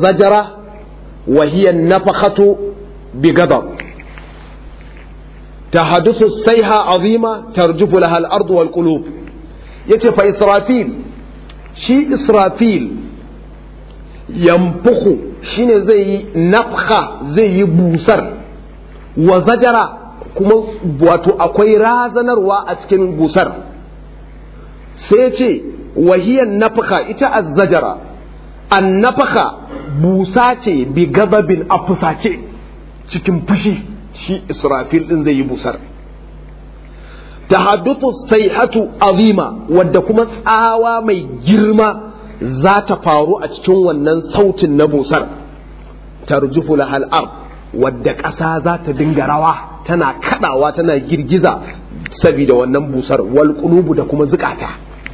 وزجرة وهي النفخة بغضب tahaduthu sayha azima tarjufu laha al-ard wal qulub yace fa israfil shi israfil yamfuku shine zai yi nafha zai yi busar wa zajara kuma wato akwai razanarwa a cikin busar sai ce wahiyar nafaka ita azzajara an nafaka busa ce bi gababin a fusace cikin fushi shi israfil din zai yi busar tahaddutu sayhatu azima wadda kuma tsawa mai girma za ta faru a cikin wannan sautin na busar tarjufu lahal ard wadda ƙasa za ta dinga rawa tana kadawa tana girgiza saboda wannan busar wal qulubu da kuma zukata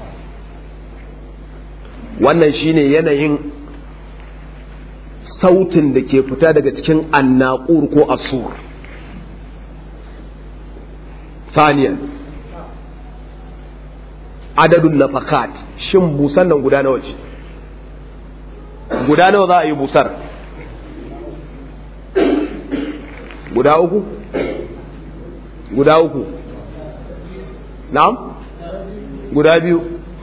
wannan shine yanayin sautin da ke fita daga cikin annaqur ko asur ثانيا adadun nafakat shin busan nan guda nawa ce guda nawa za a yi busar guda uku guda uku na'am guda biyu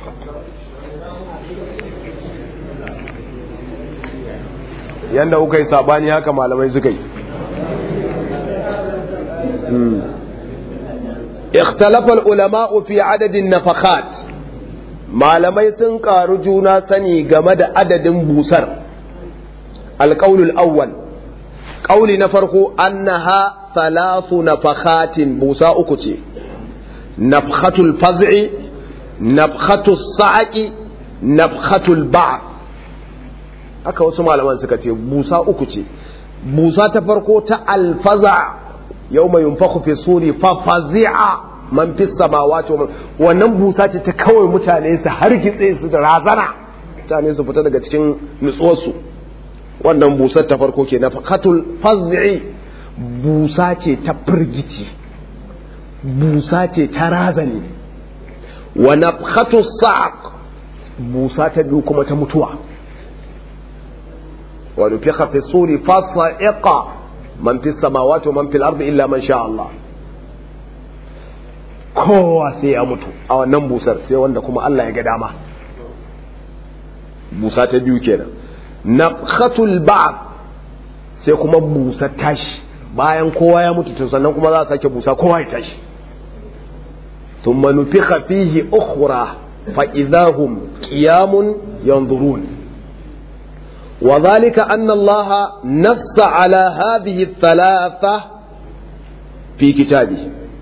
yanda kuka yi sabani haka malamai suka yi اختلف العلماء في عدد النفخات malamai sun ƙaru juna sani game da adadin busar alƙaulul awwal ƙauli na farko annaha thalathu nafakhatin busa uku ce nafkhatul faz'i nafkhatul sa'aqi nafkhatul ba' haka wasu malaman suka ce busa uku ce busa ta farko ta alfaza yau mai yunfaku fi suri fa fazi'a man fi samawati wa wannan busa ce ta kawai mutane su hargitse su da razana mutane su fita daga cikin nutsuwarsu wannan busar ta farko ke na fakatul faz'i busa ce ta firgici busa ce ta razani wa nafkhatu sa'q busa ta biyu kuma ta mutuwa wa nufikha fi suri fa sa'iqa man fi samawati wa man fil ardi illa man sha Allah kowa sai ya mutu a wannan busar sai wanda kuma Allah ya ga dama busa ta biyu kenan nafkhatul ba'd sai kuma busa tashi bayan kowa ya mutu to sannan kuma za a sake busa kowa ya tashi thumma nufikha fihi ukhra fa idahum qiyamun yanzurun وذلك أن الله نص على هذه الثلاثة في كتابه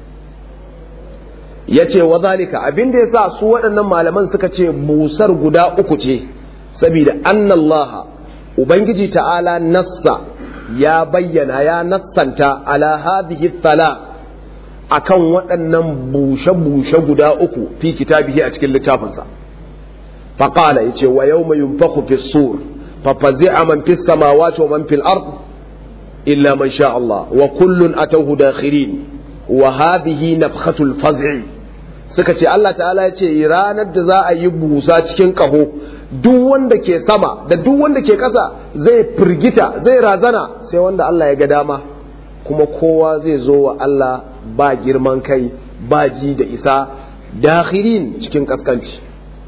yace wa zalika abin da yasa su waɗannan malaman suka ce busar guda uku ce saboda annallaha ubangiji ta'ala nassa ya bayyana ya nassanta ala hadhihi thala akan waɗannan bushe-bushe guda uku fi kitabihi a cikin littafinsa faqala yace wa yawma yunfakhu fi sur ففزع من في السماوات ومن في الأرض إلا من شاء الله وكل أتوه داخرين وهذه نفخة الفزع suka ce Allah ta'ala ya ce ranar da za a yi busa cikin ƙaho duk wanda ke sama da duk wanda ke ƙasa zai firgita zai razana sai wanda Allah ya ga dama kuma kowa zai zo wa Allah ba girman kai ba ji da isa dakhirin cikin kaskanci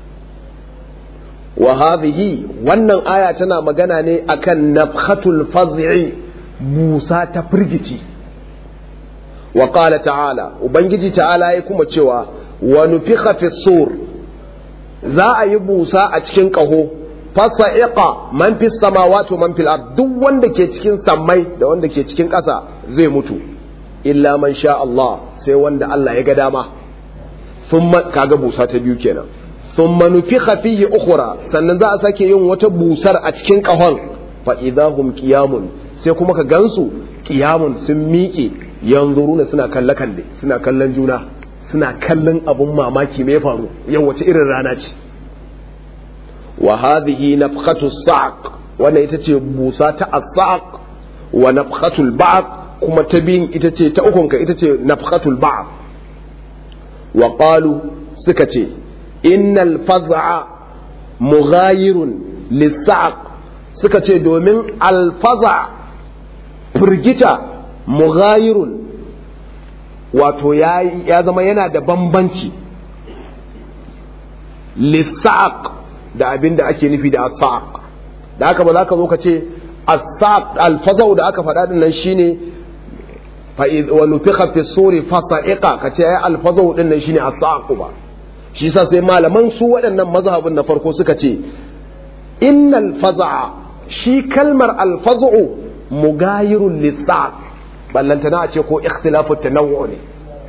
wa hadhihi wannan aya tana magana ne akan nafhatul faz'i busa ta firgici wa qala ta'ala ubangiji ta'ala ya kuma cewa wa nufikha fi sur za a yi busa a cikin kaho fasa'iqa man fi samawati wa man fil ard duk wanda ke cikin sammai da wanda ke cikin ƙasa zai mutu illa man sha Allah sai wanda Allah ya ga dama thumma kaga busa ta biyu kenan thumma nufikha fihi ukhra sannan za a sake yin wata busar a cikin kahon fa idahum qiyamun sai kuma ka gansu qiyamun sun miƙe yanzuruna suna kalle kalle suna kallon juna suna kallon abun mamaki me faru yau wace irin rana ce wa hadhihi nafkhatu sa'q wannan ita ce busa ta as-sa'q wa nafkhatul ba'd kuma ta biyun ita ce ta ukunka ita ce nafkhatul ba'd wa qalu suka ce innal faz'a mughayirun lis-sa'q suka ce domin al-faz'a firgita mughayirun wato ya zama yana da bambanci lissaq da abin da ake nufi da asaq da haka ba za ka zo ka ce asaq alfazau da aka faɗa din nan shine wa nufikha fi suri fasa'iqa ka ce ai alfazau din nan shine asaq ba shi yasa sai malaman su waɗannan mazhabin na farko suka ce innal faza'a shi kalmar alfazu mugayirun lissaq ballantana a ce ko ikhtilafu tanawwu ne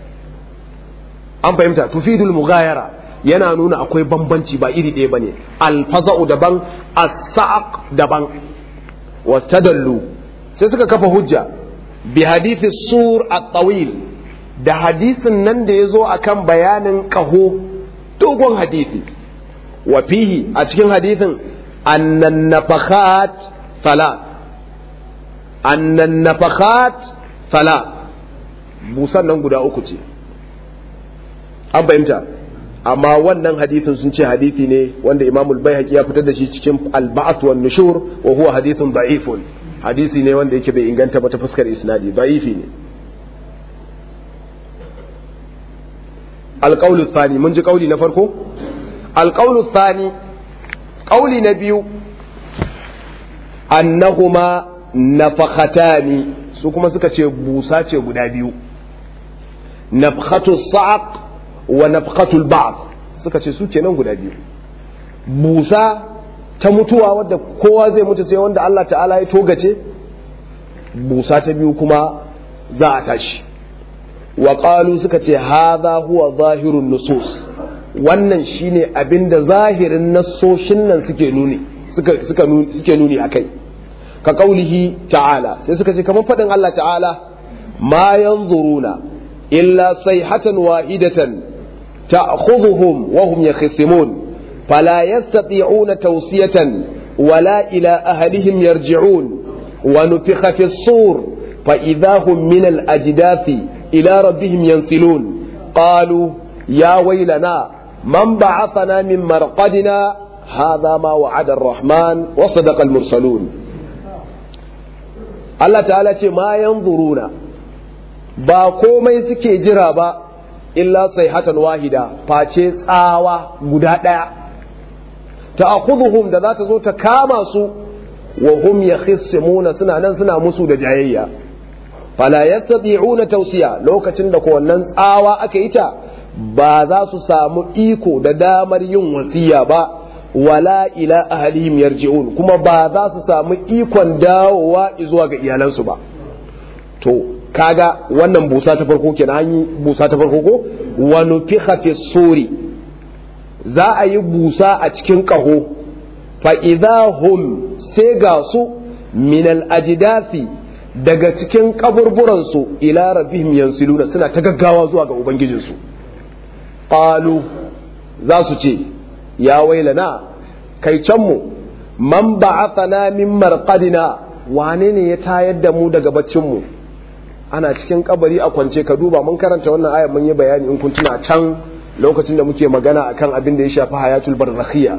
an fahimta tufidul mugayara yana nuna akwai bambanci ba iri ɗaya bane alfaza'u daban as-sa'aq daban wastadallu sai suka kafa hujja bi hadithi sur at-tawil da hadisin nan da yazo akan bayanin qaho dogon hadisi wa fihi a cikin hadisin annan nafakhat salat annan nafakhat salat busan nan guda uku ce an fahimta amma wannan hadithin sun ce hadithi ne wanda Imam al-Baihaqi ya fitar da shi cikin al-Ba'th wan Nushur wa huwa hadithun da'ifun hadisi ne wanda yake bai inganta ba ta fuskar isnadi da'ifi ne al-qawl thani mun ji kauli na farko al-qawl thani kauli na biyu annahuma nafakhatani su kuma suka ce busa ce guda biyu nafkhatu sa'aq wa nafqatul ba'd suka ce su kenan guda biyu busa ta mutuwa wadda kowa zai mutu sai wanda Allah ta'ala ya togace busa ta biyu kuma za a tashi wa qalu suka ce hadha huwa zahirun nusus wannan shine abinda zahirin nassoshin nan suke nuni suka suka suke nuni akai ka kaulihi ta'ala sai suka ce kamar fadin Allah ta'ala ma yanzuruna illa sayhatan wahidatan ta'khudhuhum wa hum yakhisimun fala yastati'una tawsiyatan wala ila ahlihim yarji'un wa nufikha fi as-sur fa idha hum min al-ajdathi ila rabbihim yansilun qalu ya waylana man ba'athana min marqadina hadha ma wa'ada ar-rahman wa sadaqa al-mursalun Allah ta'ala ce ma yanzuruna ba komai suke jira ba illa sayhatan wahida face tsawa guda ɗaya ta'khudhuhum da za ta zo ta kama su wa hum yakhissimuna suna nan suna musu da jayayya fala yastati'una tawsiya lokacin da ko wannan tsawa aka yi ta ba za su samu iko da damar yin wasiya ba wala ila ahlihim yarji'un kuma ba za su samu ikon dawowa zuwa ga iyalansu ba to kaga wannan busa ta farko kenan an yi busa ta farko ko wa nufikha fi suri za a yi busa a cikin kaho fa hum sai ga su min al ajdasi daga cikin kaburburan su ila rabbihim yansiluna suna ta gaggawa zuwa ga ubangijinsu qalu za su ce ya wailana kai can mu man ba'athana min marqadina wane ne ya tayar da mu daga baccin mu ana cikin kabari a kwance ka duba mun karanta wannan ayar mun yi bayani in kun tuna can lokacin da muke magana akan abin da ya shafi hayatul barzakhiyya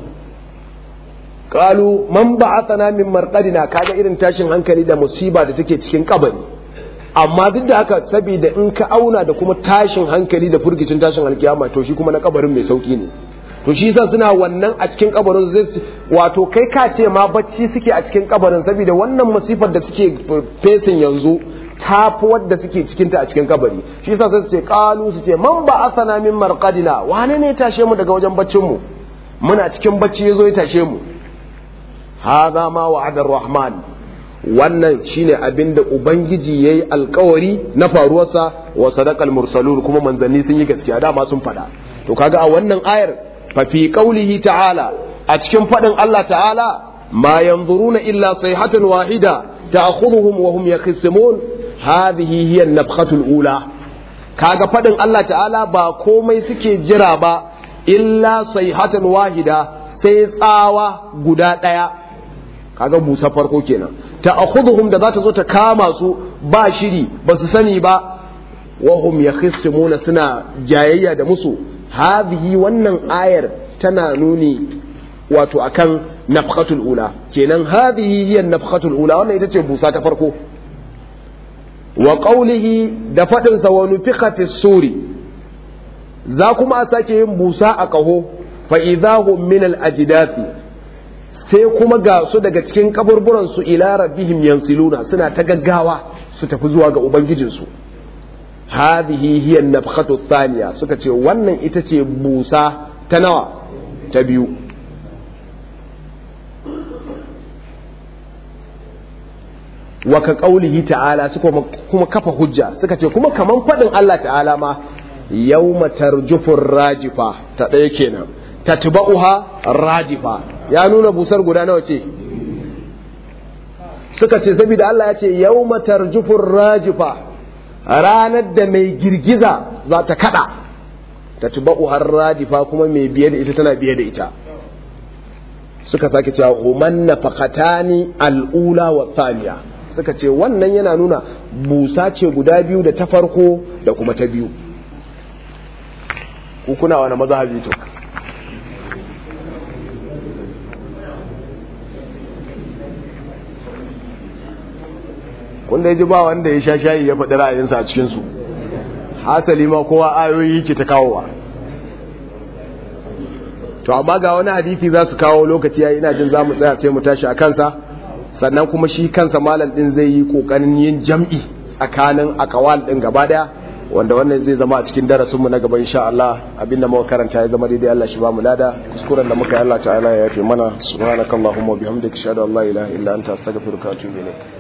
qalu man ba'athana min marqadina kaga irin tashin hankali da musiba da take cikin kabari amma duk da haka saboda in ka auna da kuma tashin hankali da furgicin tashin alkiyama to shi kuma na kabarin mai sauki ne to shi yasa suna wannan a cikin kabarin zai wato kai ka ce ma bacci suke a cikin kabarin saboda wannan masifar da suke fesin yanzu tafi wadda suke cikinta a cikin kabari shi yasa sai su ce qalu su ce man ba asana min marqadina wane ne ya tashe mu daga wajen baccin mu muna cikin bacci yazo ya tashe mu hadha ma wa'ada rahman wannan shine abinda ubangiji yayi alkawari na faruwarsa wa sadaqal mursalun kuma manzanni sun yi gaskiya dama sun faɗa to kaga a wannan ayar fa fi qaulihi ta'ala a cikin faɗin Allah ta'ala ma yanzuruna illa sayhatan wahida ta'khudhuhum wa hum yakhisimun hadhihi hiya an-nafkhatu al-ula kaga fadin Allah ta'ala ba komai suke jira ba illa sayhatan wahida sai tsawa guda daya kaga busa farko kenan ta'khudhuhum da za ta zo ta kama su ba shiri ba su sani ba wa hum yakhissimuna suna jayayya da musu hadhihi wannan ayar tana nuni wato akan nafkhatul ula kenan hadhihi hiya nafkhatul ula wannan ita ce busa ta farko wa qawlihi da fadin sa wa nufikha fi suri za kuma a sake yin busa a kaho fa idahum min al ajdathi sai kuma ga su daga cikin kaburburan su ila rabbihim yansiluna suna ta gaggawa su tafi zuwa ga ubangijinsu hadhihi hiya an-nafkhatu thaniya suka ce wannan ita ce busa ta nawa ta biyu wa ka qaulihi ta'ala suka kuma kafa hujja suka ce kuma kaman fadin Allah ta'ala ma yawma tarjufur rajifa ta ɗaya kenan tatba'uha rajifa ya nuna busar guda nawa ce suka ce saboda Allah ya ce yawma tarjufur rajifa ranar da mai girgiza za ta kada tatba'uha rajifa kuma mai biye da ita tana biye da ita suka sake cewa human nafaqatani al'ula wa thaniya suka ce wannan yana nuna busa ce guda biyu da ta farko da kuma ta biyu ku kuna wani mazhabi to kun da ji ba wanda ya sha shayi ya faɗi ra'ayinsa a cikinsu hasali ma kowa ayoyi ke ta kawowa to amma ga wani hadisi za su kawo lokaci yayi ina jin za mu tsaya sai mu tashi a kansa sannan kuma shi kansa malam din zai yi kokarin yin jam'i tsakanin akawal din gaba daya wanda wannan zai zama a cikin darasin mu na gaba insha Allah abinda muka karanta ya zama daidai Allah shi ba mu lada kuskuren da muka yi Allah ta'ala ya yafe mana subhanakallahumma wa bihamdika ashhadu an la ilaha illa anta astaghfiruka wa atubu ilayk